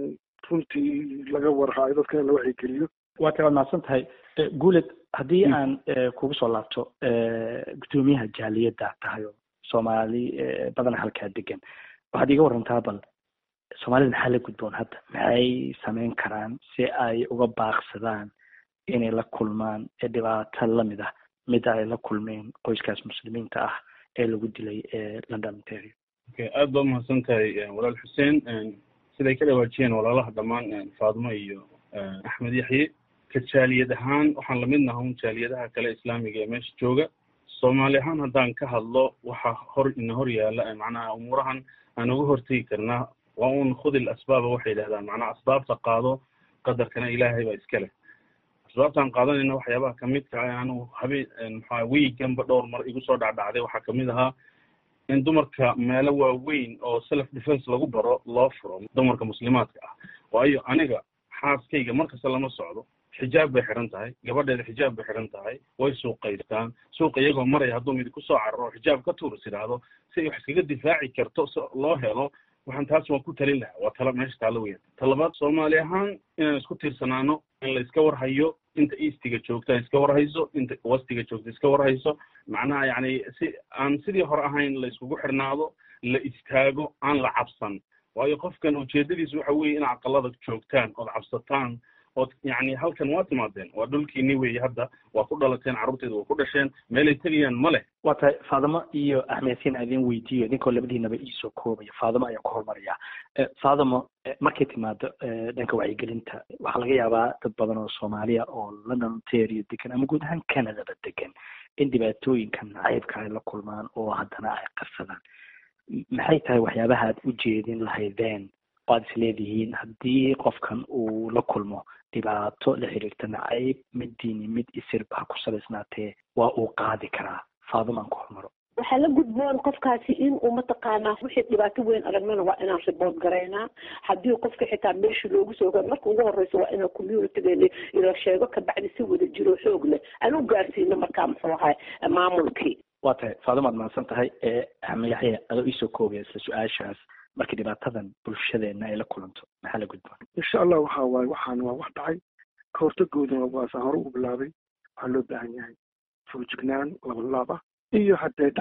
runtii laga warhaayo dadkana la wacyigeliyo waa tay waad mahadsan tahay guuled haddii aan kugu soo laabto guddoomiyaha jaaliyadda tahay oo soomaali badan halkaa degan waxaad iga warantaa bal soomaalida maxaa la gudboon hadda maxay samayn karaan si ay uga baaqsadaan inay la kulmaan dhibaato lamid ah mida ay la kulmeen qoyskaas muslimiinta ah ee lagu dilay london ontario aada baa umahadsan tahay walaal xuseen siday ka dhawaajiyeen walaalaha dhammaan faadimo iyo axmed yaxye ka jaaliyad ahaan waxaan lamid naha un jaaliyadaha kale islaamiga ee meesha jooga soomaali ahaan haddaan ka hadlo waxaa hor ina hor yaala macnaha umuurahan aan uga hortegi karnaa waa un khudil asbaaba waxay yidhahdaan macnaha asbaabta qaado qadarkana ilaahay baa iska leh asbaabtaan qaadanayna waxyaabaha kamidka ah anu habeen maxaa wiiganba dhowr mar igu soo dhacdhacday waxaa kamid ahaa in dumarka meelo waaweyn oo self defense lagu baro loo furo dumarka muslimaadka ah waayo aniga xaaskayga markasta lama socdo xijaab bay xiran tahay gabadheeda xijaab bay xiran tahay way suuqaystaan suuqa iyagoo maraya hadduu mid kusoo cararo xijaab ka tuuris idhaahdo si ay wax iskaga difaaci karto si loo helo waxaan taas waan ku talin lahaa waa tala meesha taalo weyan talabaad soomaali ahaan inaan isku tiirsanaano in la iska warhayo inta eastiga joogta iska warhayso inta westiga joogta iska warhayso macnaha yani si aan sidii hore ahayn la iskugu xirnaado la istaago aan la cabsan waayo qofkan ujeedadiisu waxa weeye in aqalada joogtaan ood cabsataan ood yani halkan waa timaadeen waa dhulkiini weeye hadda waa ku dhalateen carruurteeda waa ku dhasheen meelay tegayaan ma leh waa tahay faadimo iyo axmed siin aan idin weydiiyo idinkoo labadiinaba iisoo koobaya faadimo ayaan ku hormaraya faadimo markay timaado dhanka wacyigelinta waxaa laga yaabaa dad badan oo soomaaliya oo london ontario degan ama guud ahaan canadaba degan in dhibaatooyinkan nacaybka ay la kulmaan oo haddana ay qarsadaan maxay tahay waxyaabaha aad u jeedin lahaydeen oo aad isleedihiin haddii qofkan uu la kulmo dhibaato la xiriirta nacayb mid diini mid isirba ha ku salaysnaatee waa uu qaadi karaa faaduma aan ku hormaro waxaa la gudboon qofkaasi in uu mataqaanaa wixii dhibaato weyn aragnana waa inaan riboort garaynaa haddii qofka xitaa meeshii loogu soo gaaro marka ugu horeyso waa inaan communitygeena ila sheego kabacdi si wada jiro xoog leh aan u gaarsiino markaa muxuu ahay maamulkii waa tahay faaduma ad mahadsan tahay axmed yaxya adoo iisoo koobaya isla su-aashaas markii dhibaatadan bulshadeena ay la kulanto maxaa la gudboon insha allah waxa waaye waxaan waa wax dhacay ka hortagooduna waasaan hore u bilaabay waxaa loo baahan yahay foojignaan labalaab ah iyo hadday dhacdo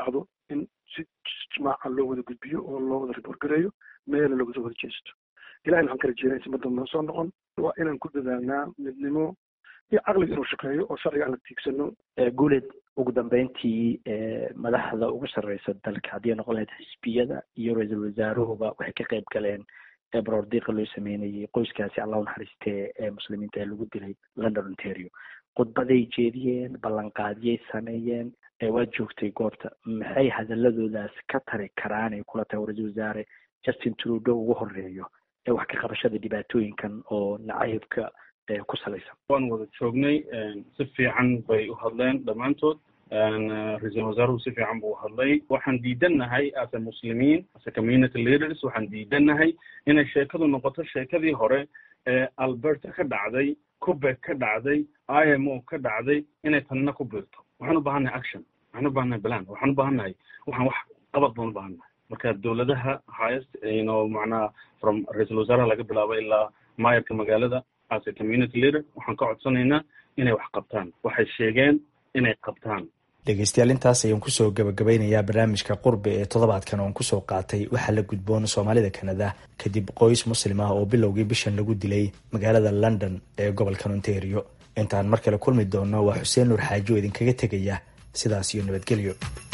in si jimaaca loo wada gudbiyo oo loo wada report gareeyo meela looga soo wada jeesto ilahay waxaan ka rajeynaya si madamba soo noqon waa inaan ku dadaalnaa midnimo iyo caqliga inuu shaqeeyo oo sharciga aan la tiigsano guuleed ugu dambeyntii madaxda ugu sarreysa dalka haddii ay noqon lahayd xisbiyada iyo ra-iisul wasaaruhuba waxay ka qayb galeen baroordiiqa loo sameynayay qoyskaasi allah u naxariistee ee muslimiinta ee lagu dilay london ontario khudbaday jeediyeen ballanqaadyay sameeyeen waad joogtay goobta maxay hadaladoodaas ka tari karaan ay kula tahay ra-iisul wasaare justin trudeau ugu horeeyo ee wax ka qabashada dhibaatooyinkan oo nacaybka ku salaysan waan wada joognay si fiican bay u hadleen dhammaantood ra-iisul wasaaruhu si fiican buu hadlay waxaan diidannahay as a muslimiin as a community leaders waxaan diidannahay inay sheekadu noqoto sheekadii hore ee alberta ka dhacday cubek ka dhacday i m o ka dhacday inay tanna ku biirto waxaan u baahannahay action waxaan u baahannahay plan waxaan u baahannahay waxaan wax qabad baan u baahannahay marka dowladaha highest ino macnaha from ra-iisul wasaaraha laga bilaabo ilaa maayarka magaalada as a community leader waxaan ka codsanaynaa inay wax qabtaan waxay sheegeen inay qabtaan dhegeystayaal intaas ayaan kusoo gabagabeynayaa barnaamijka qurbi ee toddobaadkan oon kusoo qaatay waxaa la gudboon soomaalida kanada kadib qoys muslim ah oo bilowgii bishan lagu dilay magaalada london ee gobolkan ontario intaan mar kale kulmi doonno waa xuseen nuur xaaji oo idinkaga tegaya sidaas iyo nabadgelyo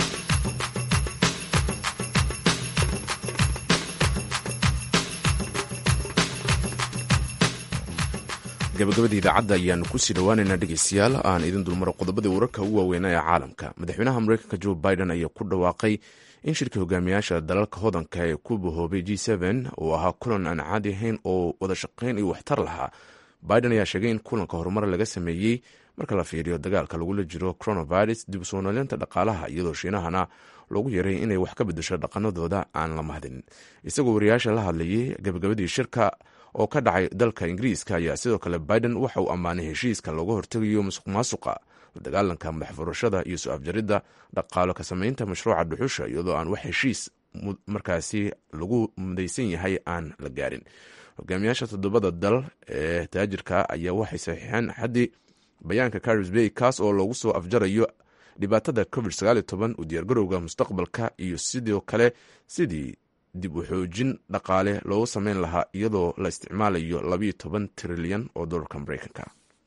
gabagabada idaacadda ayaanu kusii dhawaaneynaa dhegeystayaal aan idin dulmaro qodobadii wararka ugu waaweynaa ee caalamka madaxweynaha mareykanka joe biden ayaa ku dhawaaqay in shirkii hogaamiyaasha dalalka hodanka ee ku bahoobay g uu ahaa kulan aan caadi ahayn oo wada shaqayn iyo waxtar lahaa biden ayaa sheegay in kulanka horumar laga sameeyey marka la fiiriyo dagaalka lagula jiro coronavirus dib usoo nooleynta dhaqaalaha iyadoo shiinahana loogu yaray inay wax ka bedesho dhaqanadooda aan la mahdin isagoo wariyaasha la hadlayay gabagabadii shirka oo ka dhacay dalka ingiriiska ayaa sidoo kale biden waxa uu ammaanay heshiiska looga hortegayo musuq maasuqa dagaalanka madax furashada iyo su-aafjaridda dhaqaalo ka sameynta mashruuca dhuxusha iyadoo aan wax heshiis markaasi lagu mudaysan yahay aan la gaarin hogaamiyaasha toddobada dal ee taajirka ayaa waxay saxiixeen xaddii bayaanka caris bay kaas oo loogu soo afjarayo dhibaatada covid u diyaargarowga mustaqbalka iyo sidoo kale sidii dib u xoojin dhaqaale loogu sameyn lahaa iyadoo la isticmaalayo labayo toban trilyan oo dolarka mareykanka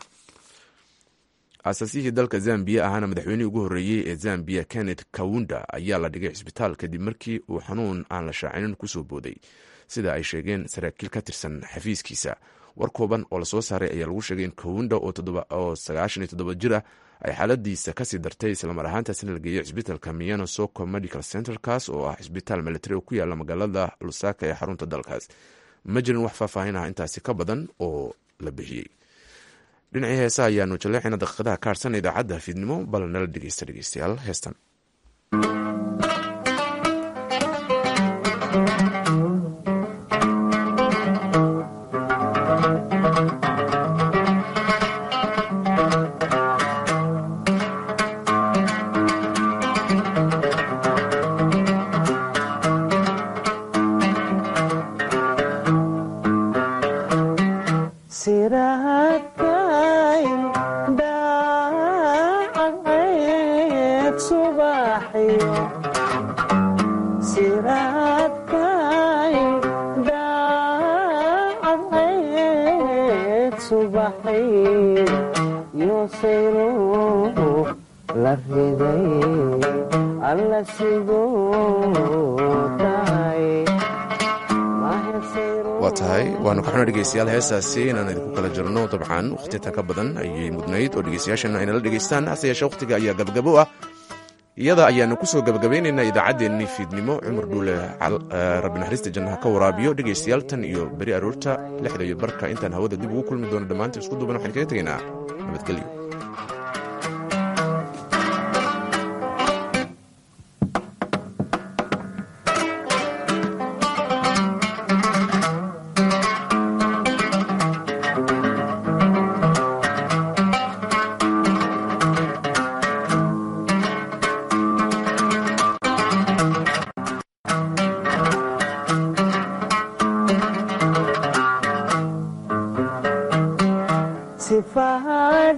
aasaasihii dalka zambiya ahaana madaxweynihii ugu horreeyey ee zambiya kenneth kawunda ayaa la dhigay cisbitaal kadib markii uu xanuun aan la shaacinin kusoo booday sida ay sheegeen saraakiil ka tirsan xafiiskiisa war kooban oo lasoo saaray ayaa lagu sheegay in kawunda oo sagaashan iyo toddoba jir ah ay xaaladiisa kasii dartay islamar ahaantaasna la geeyey cisbitaalka miyano soko medical centerkaas oo ah cisbitaal militari oo ku yaala magaalada lusaka ee xarunta dalkaas ma jirin wax faahfaahin ah intaasi ka badan oo la bixiyey dhinacii heesa ayaanu jaleexina daqiiqadaha ka harsan idaacadda fiidnimo bal nala dhegeysta dhegeystayaal heestan waa tahay waanu ka xuna dhegeystayaal heestaasi inaan idinku kala jirno dabcan wakhtitan ka badan ayay mudnayd oo dhegeystayaashana aynala dhegeystaan hase yeeshee wakhtiga ayaa gabagabo ah iyada ayaanu kusoo gabagabaynaynaa idaacaddeenii fiidnimo cumar dhuule rabbi naxariista jannaha ka waraabiyo dhegeystayaal tan iyo beri aroorta lixda iyo barka intaan hawada dib ugu kulmi doono dhammaanta isku duuban waxaan kaga tegaynaa nabadgelyo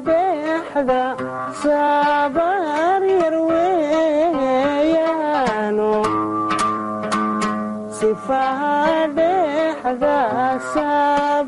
dhexda sabar yar weeyaan fadeexda saar